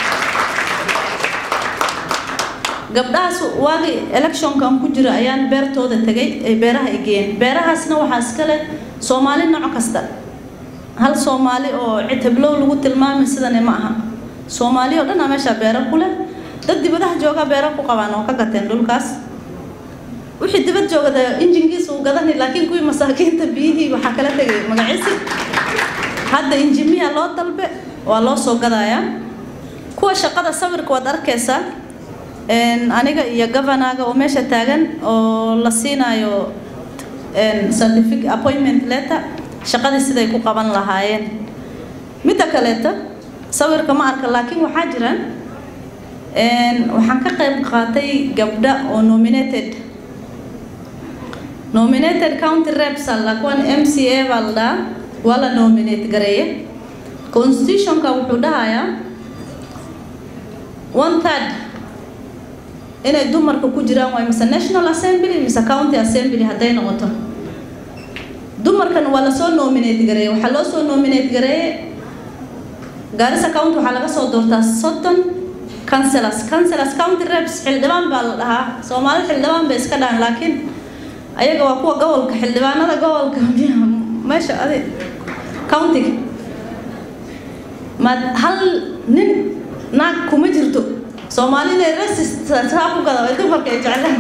gabdhahaas waagii electionkan ku jira ayaan beertooda tegay ay beeraha ay geeyeen beerahaasna waxaa iskale soomaali nooc kasta hal soomaali oo cid heblow lagu tilmaamay sidani ma aha soomaali oo dhan aa meeshaa beero ku leh dad dibadaha jooga beero ku qabaan oo ka gateen dhulkaas wixii dibad joogada injinkiisa uu gadani laakiin kuwii masaakiinta biyihii waxaa kala tegay magaciisi hadda injimiya loo dalbe waa loo soo gadayaa kuwa shaqada sawirka waad arkaysaa aniga iyo governaga oo meesha taagan oo la siinayo certificate appointment letter shaqadii siday ku qaban lahaayeen midda kaleeta sawirka ma arka laakiin waxaa jiraan waxaan ka qayb qaatay gabdha oo nominated nominated county reps alla kuwan m c a baa la dhahaa waa la nominate gareeye constitutionka wuxuu dhahayaa one third inay dumarka ku jiraan waay mise national assembly mise county assembly hadday noqoto dumarkan waa lasoo nominate gareeye waxaa loo soo nominate gareeye gaarisa county waxaa laga soo doortaa soddon councilors councilors county reps xildhibaan baa la dhahaa soomaalida xildhibaan bay iska dhahan laakiin ayaga waa kuwa gobolka xildhibaanada gobolka meesha adi countiga ma hal nin naag kuma jirto soomaalida resistaa ku gada ay dumarka ay jeclaan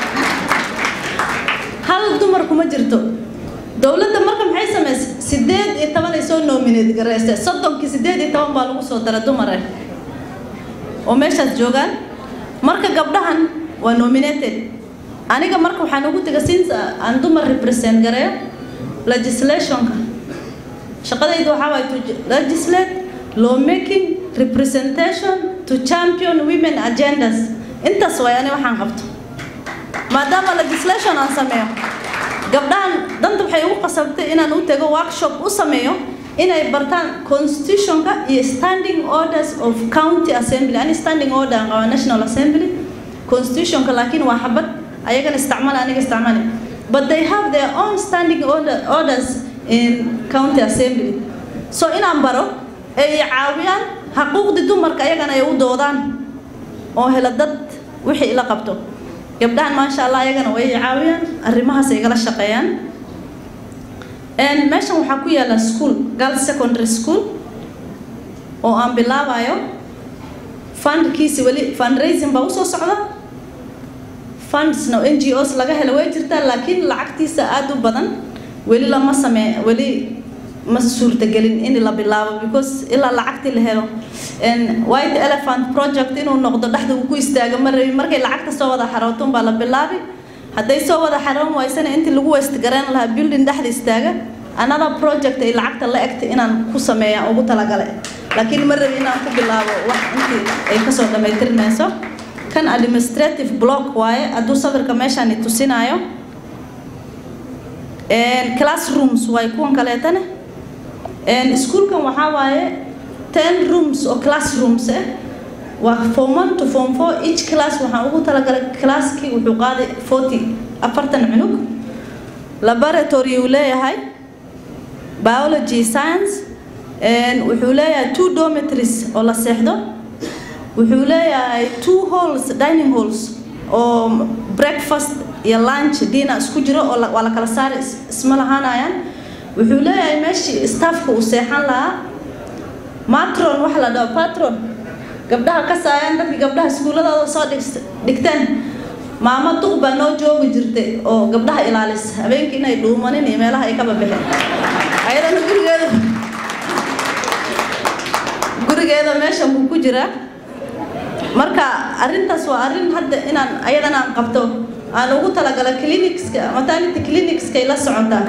hal dumar kuma jirto dowladda marka maxay samaysay sideed iyo toban ay soo nominate gareystay soddonkii sideed iyo toban baa lagu soo dara dumar ah oo meeshaas joogaan marka gabdhahan waa nominated aniga marka waxaan ugu tegay since aan dumar represent gareeyo legislationka shaqadayda waxaa waay to legislate law making representation to champion women agendas intaas waay ani waxaan qabto maadaama legislation aan sameeyo gabdhahan danta waxay ugu qasabtay inaan u tago workshop u sameeyo inay bartaan constitutionka iyo standing orders of county assembly ani standing order aan qabaa national assembly constitutionka laakiin waa xabad ayagana isticmaal aniga isticmaali but they have their own standing order, orders in county assembly so inaan baro ay caawiyaan xaquuqdii dumarka ayagana ay u doodaan oo hela dad wixii ila qabto gabdhahan maasha allah ayagana way caawiyaan arrimahaas ay igala shaqeeyaan meeshan waxaa ku yaala school girls secondary school oo aan bilaabayo fundkiisi weli fundraising baa usoo socda fundsna n g os laga helo way jirtaa laakiin lacagtiisa aada u badan weli lama samee weli ma suurtagelin in la bilaabo because ilaa lacagtii la helo white elephant project inuu noqdo dhexda uu ku istaago ma rabin markay lacagta soo wada xarooto baa la bilaabi hadday soo wada xaroon waysana intii lagu west gareyn lahaa building dhexda istaaga another project ay lacagta la egtay inaan ku sameeya ugu talagale laakiin ma rabin inaan ku bilaabo wax intii ay kasoo dhammaytirmayso kan administrative block waaye hadduu sawirka meeshaan tusinaayo classrooms waay kuwan kaleetane iskuulkan waxaa waaye ten rooms oo classrooms ah waa form one to form four each class waxaan ugu talagalay classkii wuxuu qaaday forty afartan cunug laboratory uu leeyahay biology science wuxuu leeyahay two dormitories oo la seexdo wuxuu leeyahay two halls dining halls oo breakfast iyo lunch dinner isku jiro oo waa la kala saari isma lahaanayaan wuxuu leeyahay meeshii staffka uu seexan lahaa matron waxa la dhaho patron gabdhaha ka saayaan dadkii gabdhaha iskuuladooda soo dhigteen maamo duq baa noo joogi jirtay oo gabdhaha ilaalisa habeenkii inay dhuumanin iyo meelaha ay ka babixeen ayadana gurigeeda gurigeeda meeshan buu ku jiraa marka arrintaas waa arrin hadda inaan ayadana aan qabto aan ugu talagala clinicska maternity clinicskay la socotaa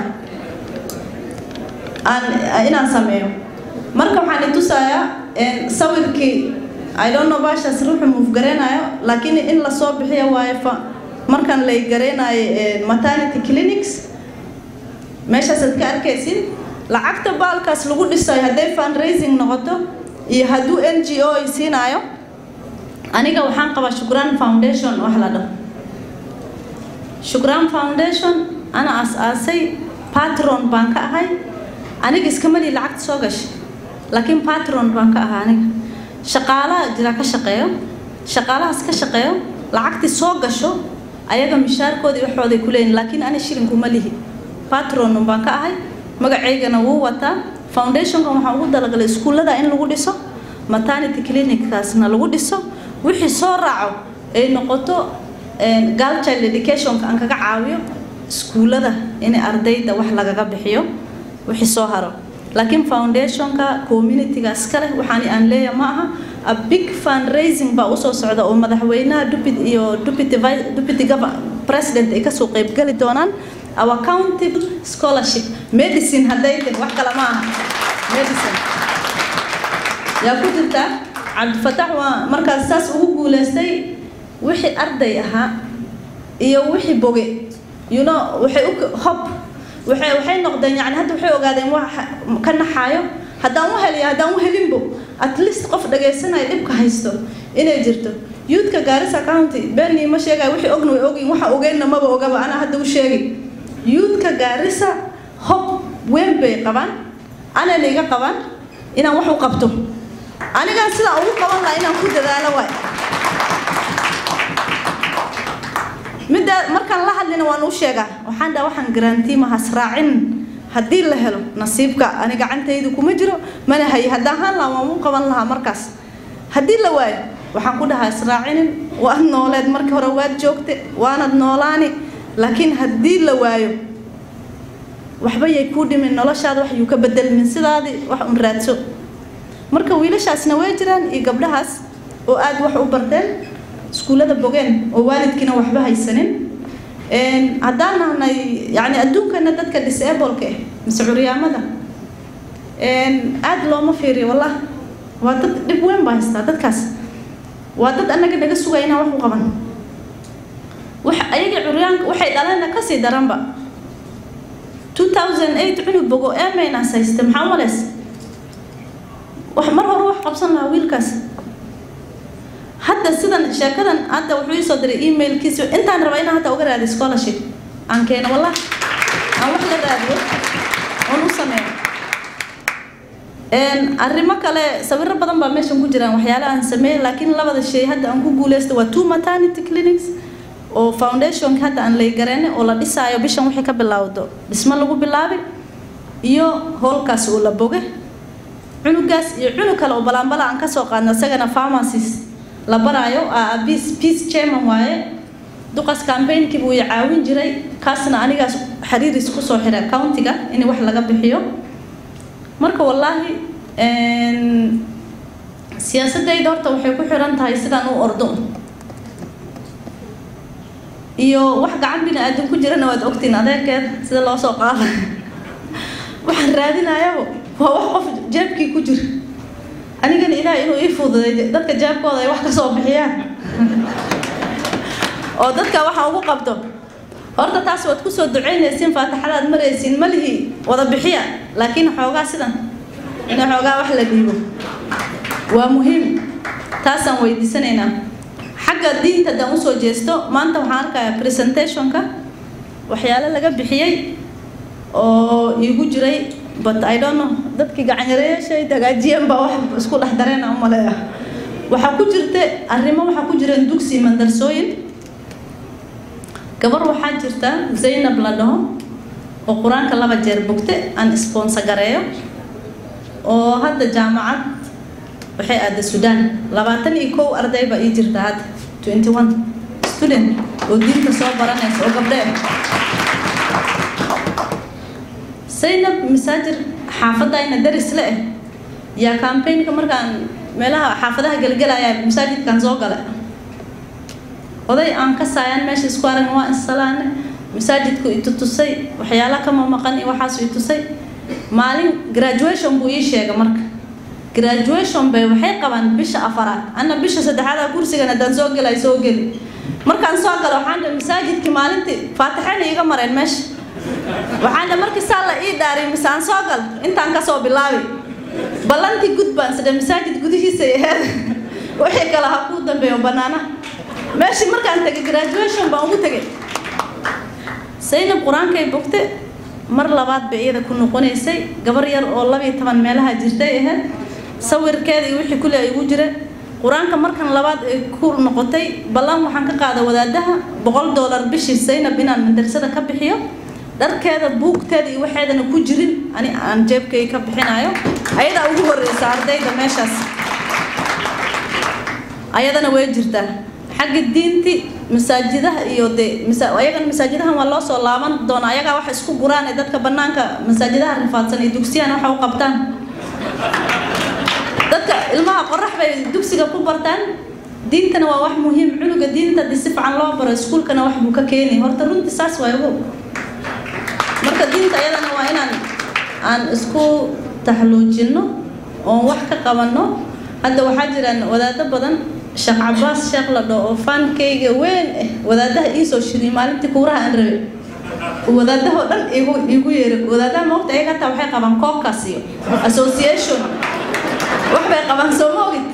aan inaan sameeyo marka waxaan itusayaa sawirkii i don't know baashaas ruuxu muuf gareenayo laakiin in lasoo bixiyo waayo fa markan lay gareenayo maternity clinics meeshaasaad ka arkaysid lacagta baalkaas lagu dhisayo hadday fundraising noqoto iyo hadduu n g o ay siinaayo aniga waxaan qabaa shukraan foundation wax la dhaho shukraan foundation ana as-aasay patron baan ka ahay aniga iskamali lacagta soo gashay laakiin patron baan ka ahaa aniga shaqaalaha jira ka shaqeeyo shaqaalahaas ka shaqeeyo lacagtii soo gasho ayaga mishaarkoodii waxooday ku leeyihin laakiin ani shilinkuma lihi patron baan ka ahay magaceygana wuu wataa foundationkan waxaan ugu dalagalay iskuullada in lagu dhiso maternity clinickaasna lagu dhiso wixii soo raaco ay noqoto girl child educationka aan kaga caawiyo iskuullada in ardayda wax lagaga bixiyo wixii soo haro laakiin foundationka communityga iskale waxaan aan leeyahay ma aha a big fundraising baa usoo socda oo madaxweynaha deputy iyo deputy deputy president ay kasoo qaybgali doonaan our countable scholarship medicine hadday tahay wax kale ma aha medicine yaa ku jirta cabdifatax waa markaas saas ugu guuleystay wixii arday ahaa iyo wixii boge you know waxay u hob waxay waxay noqdeen yani hadda waxay ogaadeen waxa ka naxaayo haddaan u heliyo haddaan u helinbo at least qof dhagaysanaya dhibka haysto inay jirto youthka gaarisa county benny ma sheegaya wixii ogna way ogin waxa ogeynna maba ogaba anaa hadda u sheegay youthka gaarisa hob weyn bay qabaan anayna iga qabaan inaan wax u qabto anigaan sidaa ugu qaban lahaa inaan ku dadaalo waay midda markaan la hadlina waan u sheegaa waxaan dhaha waxaan garantiima hasraacin haddii la helo nasiibka ani gacantaydu kuma jiro mana haye haddaan haan lahaa waan u qaban lahaa markaas haddii la waayo waxaan ku dhahaa israacinin waad nooleed markii hore waad joogte waanad noolaani laakiin haddii la waayo waxba yay kuu dhimin noloshaada wax yuu ka bedelmin sidaadii wax un raadso marka wiilashaasna way jiraan iyo gabdhahaas oo aad wax u barteen iskuullada bogeen oo waalidkiina waxba haysanin haddaan nahnay yani adduunkana dadka disableka ah mise curyaamada aad looma fiiriyo wallah waa dad dhib weyn baa haystaa dadkaas waa dad annaga naga sugaya inaan wax u qaban wax ayaga curyaanka waxay dhaleenna kasii daranba 2008 cunug bogo emaynas hayste maxaa umaleys wax mar hore wax qabsan lahaa wiilkaas hadda sidan sheekadan hadda wuxuu ii soo diray emailkiisa intaan raba inaan hadda uga raadiyo scholarship aan keeno wallah aan wax la raadiyo oon u sameeyo arrimo kale sawiro badan baa meeshan ku jiraan waxyaala aan sameeyey laakiin labada shay hadda aan ku guuleysta waa two maternity clinics oo foundationka hadda aan laygareene oo la dhisaayo bishan wixii ka bilowdo dhismo lagu bilaabay iyo howlkaas oo la boge cunugaas iyo cunug kale oo balaanbala aan kasoo qaadno isagana pharmacies la baraayo peace peace chairman waaye duqas campaignki buu i caawin jiray kaasna anigaas xiriiris kusoo xiray countiga in wax laga bixiyo marka wallaahi siyaasadayda horta waxay ku xiran tahay sidaan u ordo iyo wax gacan bini aadan ku jirana waad ogtiin adeerkeed sida loo soo qaada waxaan raadinayabo waa wax qof jeebkii ku jira anigana ilaah inuu ii fududay dadka jeebkooda ay wax ka soo bixiyaan oo dadka waxa ugu qabto horta taas waad kusoo ducaynaysiin faataxadaad maraysiin malihii wada bixiya laakiin xoogaa sidan in xoogaa wax la dhiibo waa muhiim taasaan weydiisanaynaa xagga diinta haddaan usoo jeesto maanta waxaan arkayaa presentationka waxyaalo laga bixiyey oo iigu jiray but I don't know dadkii gacanyareyaashay hagaajiyeen baa wax isku dhex dareena u maleeya waxaa ku jirta arrimo waxaa ku jireen dugsi mandarsooyin gabar waxaa jirta zaynab la dhaho oo qur-aanka laba jeer bogte aan sponsor gareeyo oo hadda jaamacad waxay aada suudaan labaatan iyo kow arday baa ii jirta hadda twenty one student oo diinta soo baranaysa oo gabdhee zaynab masaajir xaafadayna daris le eh yaa campaignka markaan meelaha xaafadaha gelgelaya masaajidkan soo gala oday aan ka saayaan meesha isku aragn waa insalaane masaajidku itutusay waxyaala kama maqan iyo waxaasu itusay maalin graduation buu ii sheegay marka graduation bay waxay qabaan bisha afaraad anna bisha saddexaada kursigan haddaan soo gelay soo geli markaan soo galo waxaan dhe masaajidkii maalintii faatixayna iiga mareen meesha waxaan dhe markii saa la ii dhaariy mise aan soo gal intaan kasoo bilaabi ballantii gudbaan sidhe masaajid gudihiisa aheed wixii kale ha kuu dambeeyo banaanaha meeshii markaan tegay graduation baan ugu tegay saynab qur-aankay bogte mar labaad bay iyada ku noqonaysay gabar yar oo labiyo toban meelaha jirtay ahayd sawirkeeda iyo wixii kule ay ugu jira qur-aanka markan labaad ay ku noqotay ballan waxaan ka qaada wadaadaha boqol doolar bishii saynab inaan madrasada ka bixiyo dharkeeda buugteeda iyo waxeedana ku jirin ani aan jeebkay ka bixinayo ayadaa ugu horeysa ardayda meeshaas ayadana way jirtaa xagga diinti masaajidaha iyo de ayagana masaajidahan waa loo soo laaban doona ayagaa wax isku guraan ee dadka banaanka masaajidaha rifaadsan iyo dugsiyahan waxa u qabtaan dadka ilmaha qorax bay dugsiga ku bartaan diintana waa wax muhiim cunuga diinta hadii si fiican loo baro iskuulkana wax buu ka keeni horta runtii saas waa ugu marka diinta ayadana waa inaan aan isku taxluujinno oon wax ka qabanno hadda waxaa jiraan wadaado badan sheekh cabaas sheekh la dhao oo faankayga weyn ah wadaadaha iisoo shiriyay maalintii kuuraha aan rabay wadaadahoo dhan igu igu yeeray wadaadaha moogta ayaga hataa waxay qabaan koobkaas iyo association wax bay qabaan soo ma ogid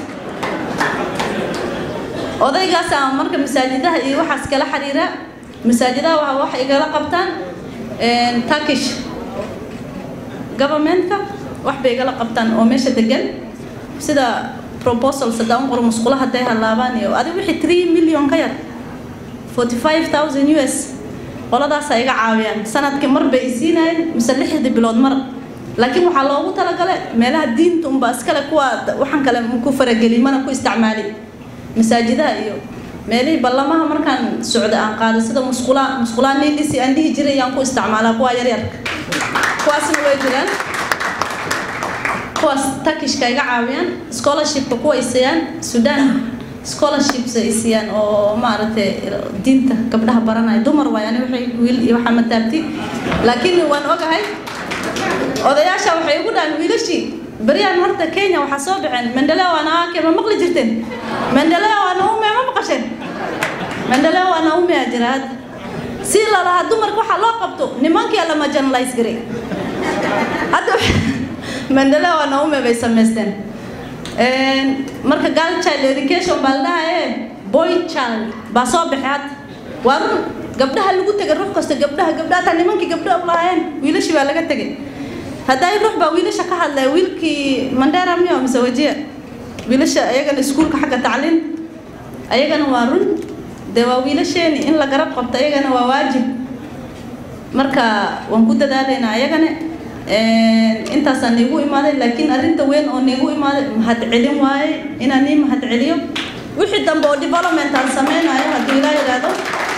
odaygaas aan marka masaajidaha iyo waxaas kala xiriira masaajidaha waa wax igala qabtaan turkish governmentka wax bay igala qabtaan oo meesha degan sida proposal sadaan qor musqula hadday halaabaan iyo adiga wixii 3 million ka yar 45000 US qoladaas ay iga caawiyaan sanadkii mar bay isiinayeen mise lixdii bilood mar laakiin waxaa loogu talagalay meelaha diinta unba iskale kuwa waxaan kale ku farageli mana ku isticmaali masaajidaha iyo meelihii ballamaha markaan socda aan qaado sida musqulaa musqulaa niidhisi aan dhihi jiray ayaan ku isticmaalaa kuwa yaryarka kuwaasna way jiraan kuwaas takishka iga caawiyaan scholarshipka kuwa ay siiyaan sudan scholarships ay siiyaan oo maaragtay diinta gabdhaha baranaya dumar waay ani waxay wiil iyo waxaa mataabti laakiin waan ogahay odayaasha waxay ugu dhahan wiilashii beryaan horta kenya waxaa soo baxeen mendeleo anaake ma maqli jirteen mendeleo anaume ma maqasheen mendeleo anaume aa jira hadda si lalahaa dumarka waxaa loo qabto nimankii lama generalize garay hadda mendeleo anaume bay samaysteen marka girl child education baa la dhahaye boy child baa soo baxay hadda waa run gabdhaha lagu tegay ruux kasta gabdhaha gabdhaha taa nimankii gabdhaha lahaayeen wiilashii baa laga tegay hadday ruux baa wiilasha ka hadlaya wiilkii mandera miyo mise wajiya wiilasha ayagana iskuulka xagga tacliin ayagana waa run dee waa wiilasheeni in la garab qabto ayagana waa waajib marka waan ku dadaalaynaa ayagana intaasaan niigu imaaday laakiin arrinta weyn oo niigu imaaday mahad celin waaye inaan nii mahad celiyo wixii dambe oo development aan sameynayo hadduu ilaa yidhaahdo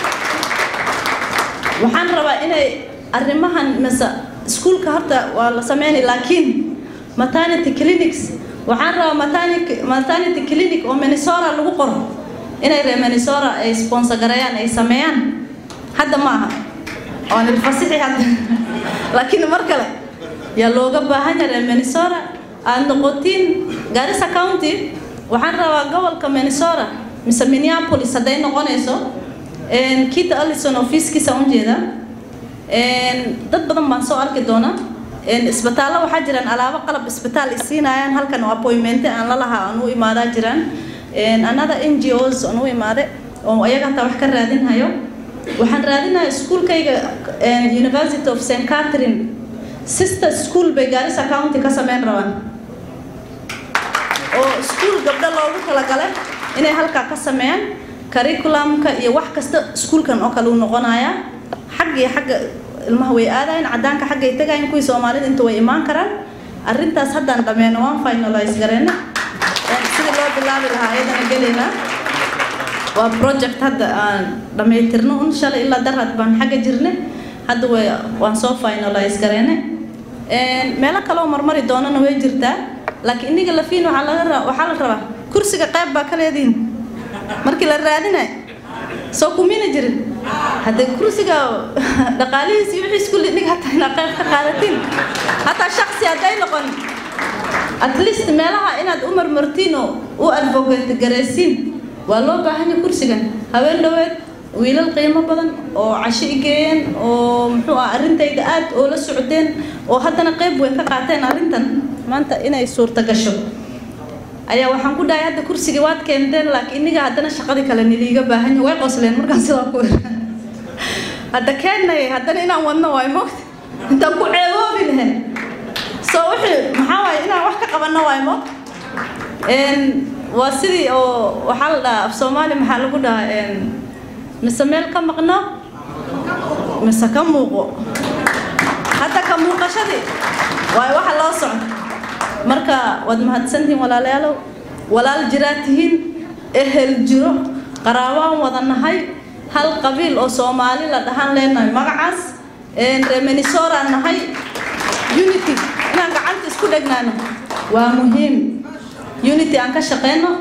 waxaan rabaa inay arrimahan mise iskuulka horta waa la sameynay laakiin maternity clinics waxaan rabaa maternity maternity clinic oo minnesota lagu qoro inay reer minnesota ay sponsor gareeyaan ay sameeyaan hadda ma aha waan ilfasixi hadda laakiin mar kale yaa looga baahan yahay reer minnesota aad noqotiin garissa county waxaan rabaa gobolka minnesota mise minneapolis hadday noqonayso kita allison ofiiskiisa ujeeda dad badan baan soo arki doonaa isbitaallo waxaa jiraan alaabo qalab isbitaal isiinayaan halkan oo appointmente aan la lahaa aan u imaadaa jiraan another n g os aan u imaade oo ayaga hataa wax ka raadinhayo waxaan raadinaya iskuulkayga university of st catherine sister school bay garissa county ka sameyn rabaan oo iskuul gabdho loogu talagalay inay halkaa ka sameeyaan curriculumka iyo wax kasta iskuulkan oo kale uu noqonayaa xag iyo xagga ilmaha way aadayan cadaanka xaggay tagayan kuwii soomaalida inta way imaan karaan arrintaas haddaan dhammeeno waan finalize gareyna sidii loo bilaabi lahaa ayadana gelaynaa waa project hadda aan dhammaytirno un shalay ilaa darad baan xagga jirne hadda way waan soo finalize gareyne meelo kale oo marmari doonana way jirtaa laakiin iniga lafiin waxaa laga ra waxaa la rabaa kursiga qayb baa ka leediin markii la raadinay soo kumina jirin haddee kursiga dhaqaalihiis iyo wixiis kulli nig hataa inaad qayb ka qaadatiin hataa shaksi hadday noqon at least meelaha inaad u marmartiin oo u advocate garaysiin waa loo baahan yahay kursigan haween dhaweed wiilal qiimo badan oo casho i geeyeen oo muxuu ah arrintayda aad oo la socdeen oo haddana qayb weyn ka qaateen arrintan maanta inay suurta gasho ayaa waxaan ku dhahay hadda kursigii waad keenteen laakiin iniga haddana shaqadii kale niliiga baahan yahay way qosleen markaan sidaa ku hadda keennay haddana inaan wadno waay moogta intaan ku ceeboobi lahayn soo wixii maxaa waaye inaan wax ka qabanno waay moog waa sidii oo waxaa la dhahaa af soomaali maxaa lagu dhahaa mise meel ka maqno mise ka muuqo hadda ka muuqashadii waayo waxa loo socdo marka waad mahadsantihiin walaalayaalow walaal jiraa tihiin ehel jiro qaraabaan wada nahay hal qabiil oo soomaali la dhahan leenahay magacaas reer minnesota nahay unity inaan gacanta isku dhegnaano waa muhiim unity aan ka shaqeyno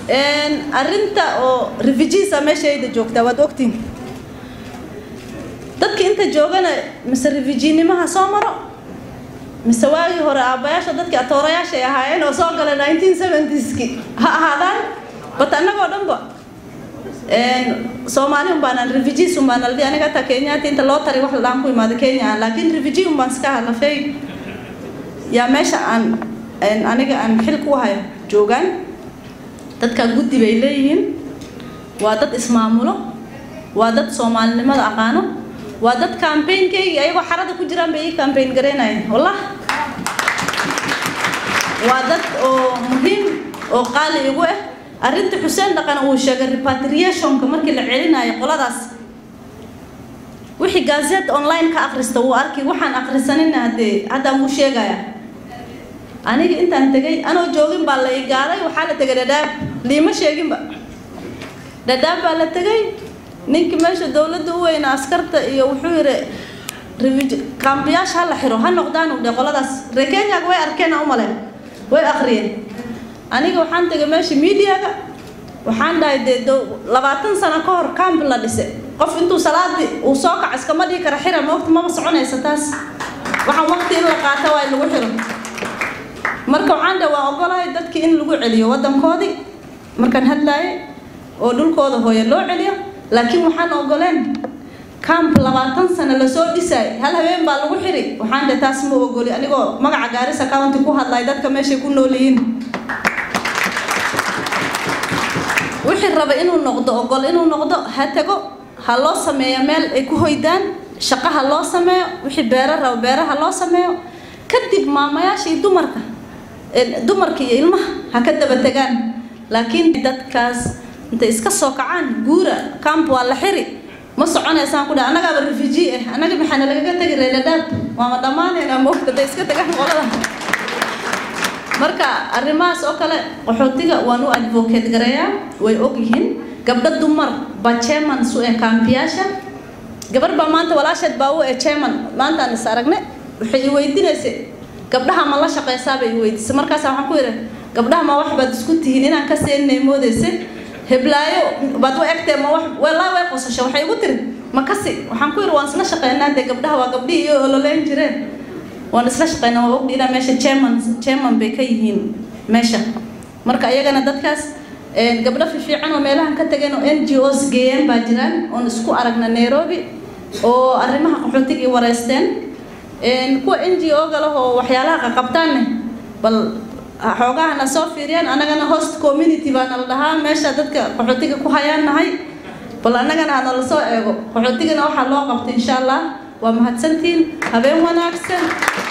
arrinta oo refugeesa meeshayda joogtaa waad ogtiin dadka inta joogana mise refujiinimaha soo maro mise waagii hore aabbayaasha dadkii atoorayaashay ahaayeen oo soo galay 1970ski ha ahaadaan bat annagoo dhanba soomaali unbaanaan refugees unbaan aldi aniga hataa kenyaati inta loo tari wax ladhaan ku imaada kenya aan laakiin refugee unbaan iska halafay yaa meesha aan aniga aan xil ku hayo joogaan dadka guddi bay leeyihiin waa dad ismaamulo waa dad soomaalinimada aqaano waa dad campaignkaygii ayagoo xarada ku jiraan bay ii campaign garaynayeen wallah waa dad oo muhiim oo qaali igu ah arrinta xuseen dhaqan uu sheegay repatriationka markii la celinayo qoladaas wixii gazette online ka akhrista wuu arki waxaan akhrisanina haddee hadda wuu sheegaya aniga intaan tegay anoo joogin baa la ii gaaday waxaa la tegay dhadhaab liima sheeginba dhadhaab baa la tegay ninkii meesha dowladda u weyna askarta iyo wuxuu yidhi kaambiyaasha ha la xiro ha noqdaan u dhe qoladaas ree kenyaga way arkeen u maleen way akhriyeen aniga waxaan tegay meesha miidiyaga waxaan dhahay dee labaatan sano ka hor camp la dhise qof intuu salaadii uu soo kaco iskama dhigi kara xira moogta maba soconaysa taas waxaan waqti in la qaata waa in lagu xiro marka waxaan dhahay waan ogolahay dadkii in lagu celiyo waddankoodii markaan hadlaayay oo dhulkooda hooye loo celiyo laakiin waxaan ogoleen camp labaatan sano lasoo dhisaay hal habeen baa lagu xiri waxaan dhahay taas ma ogoli anigoo magaca gaarisa county ku hadlay dadka meeshay ku nool yihiin wixii raba inuu noqdo ogol inuu noqdo ha tago ha loo sameeyo meel ay ku hoydaan shaqo ha loo sameeyo wixii beero raba beeraha loo sameeyo kadib maamayaasha iyo dumarka dumarka iyo ilmaha ha ka daba tegaan laakiin dadkaas intay iska soo kacaan guura camp waa la xiri ma soconaysaan ku dhaha annagaaba refugee ah annaga maxaana lagaga tegi reeladhaab waama dhammaanaynaa moogta day iska tagaan qolada marka arrimahaas oo kale qaxootiga waan u advocate gareeyaa way og yihiin gabdho dumar baa chairman su ee kaambiyaasha gabar baa maanta walaasheed baa u ee chairman maantaan is aragne waxay i weydiinaysay gabdhaha ma la shaqaysaa bay i weydiisay markaas waxaan ku yidhi gabdhaha ma wax baad isku tihiin inaan ka seeninay moodaysa heblaayo baad u egtee ma wax walaa way qosasho waxay igu tiri ma kasi waxaan ku yidhi waan isla shaqaynaa dee gabdhaha waa gabdhihii iyo ololeyn jireen waan isla shaqaynaa waa ogdhi ilaa meesha chairman chairman bay ka yihiin meesha marka iyagana dadkaas gabdho fiifiican oo meelahan ka tageen oo n g os geeyeen baa jiraan oon isku aragna nairobi oo arrimaha qaxootigii wareysteen kuwa n g o galahoo waxyaalaha qaqabtaanne bal xoogahana soo fiiriyaan annagana host community baana la dhahaa meesha dadka qaxootiga ku hayaan nahay bal annagana hana la soo eego qaxootigana waxaa loo qabtay insha allah waa mahadsantiin habeen wanaagsan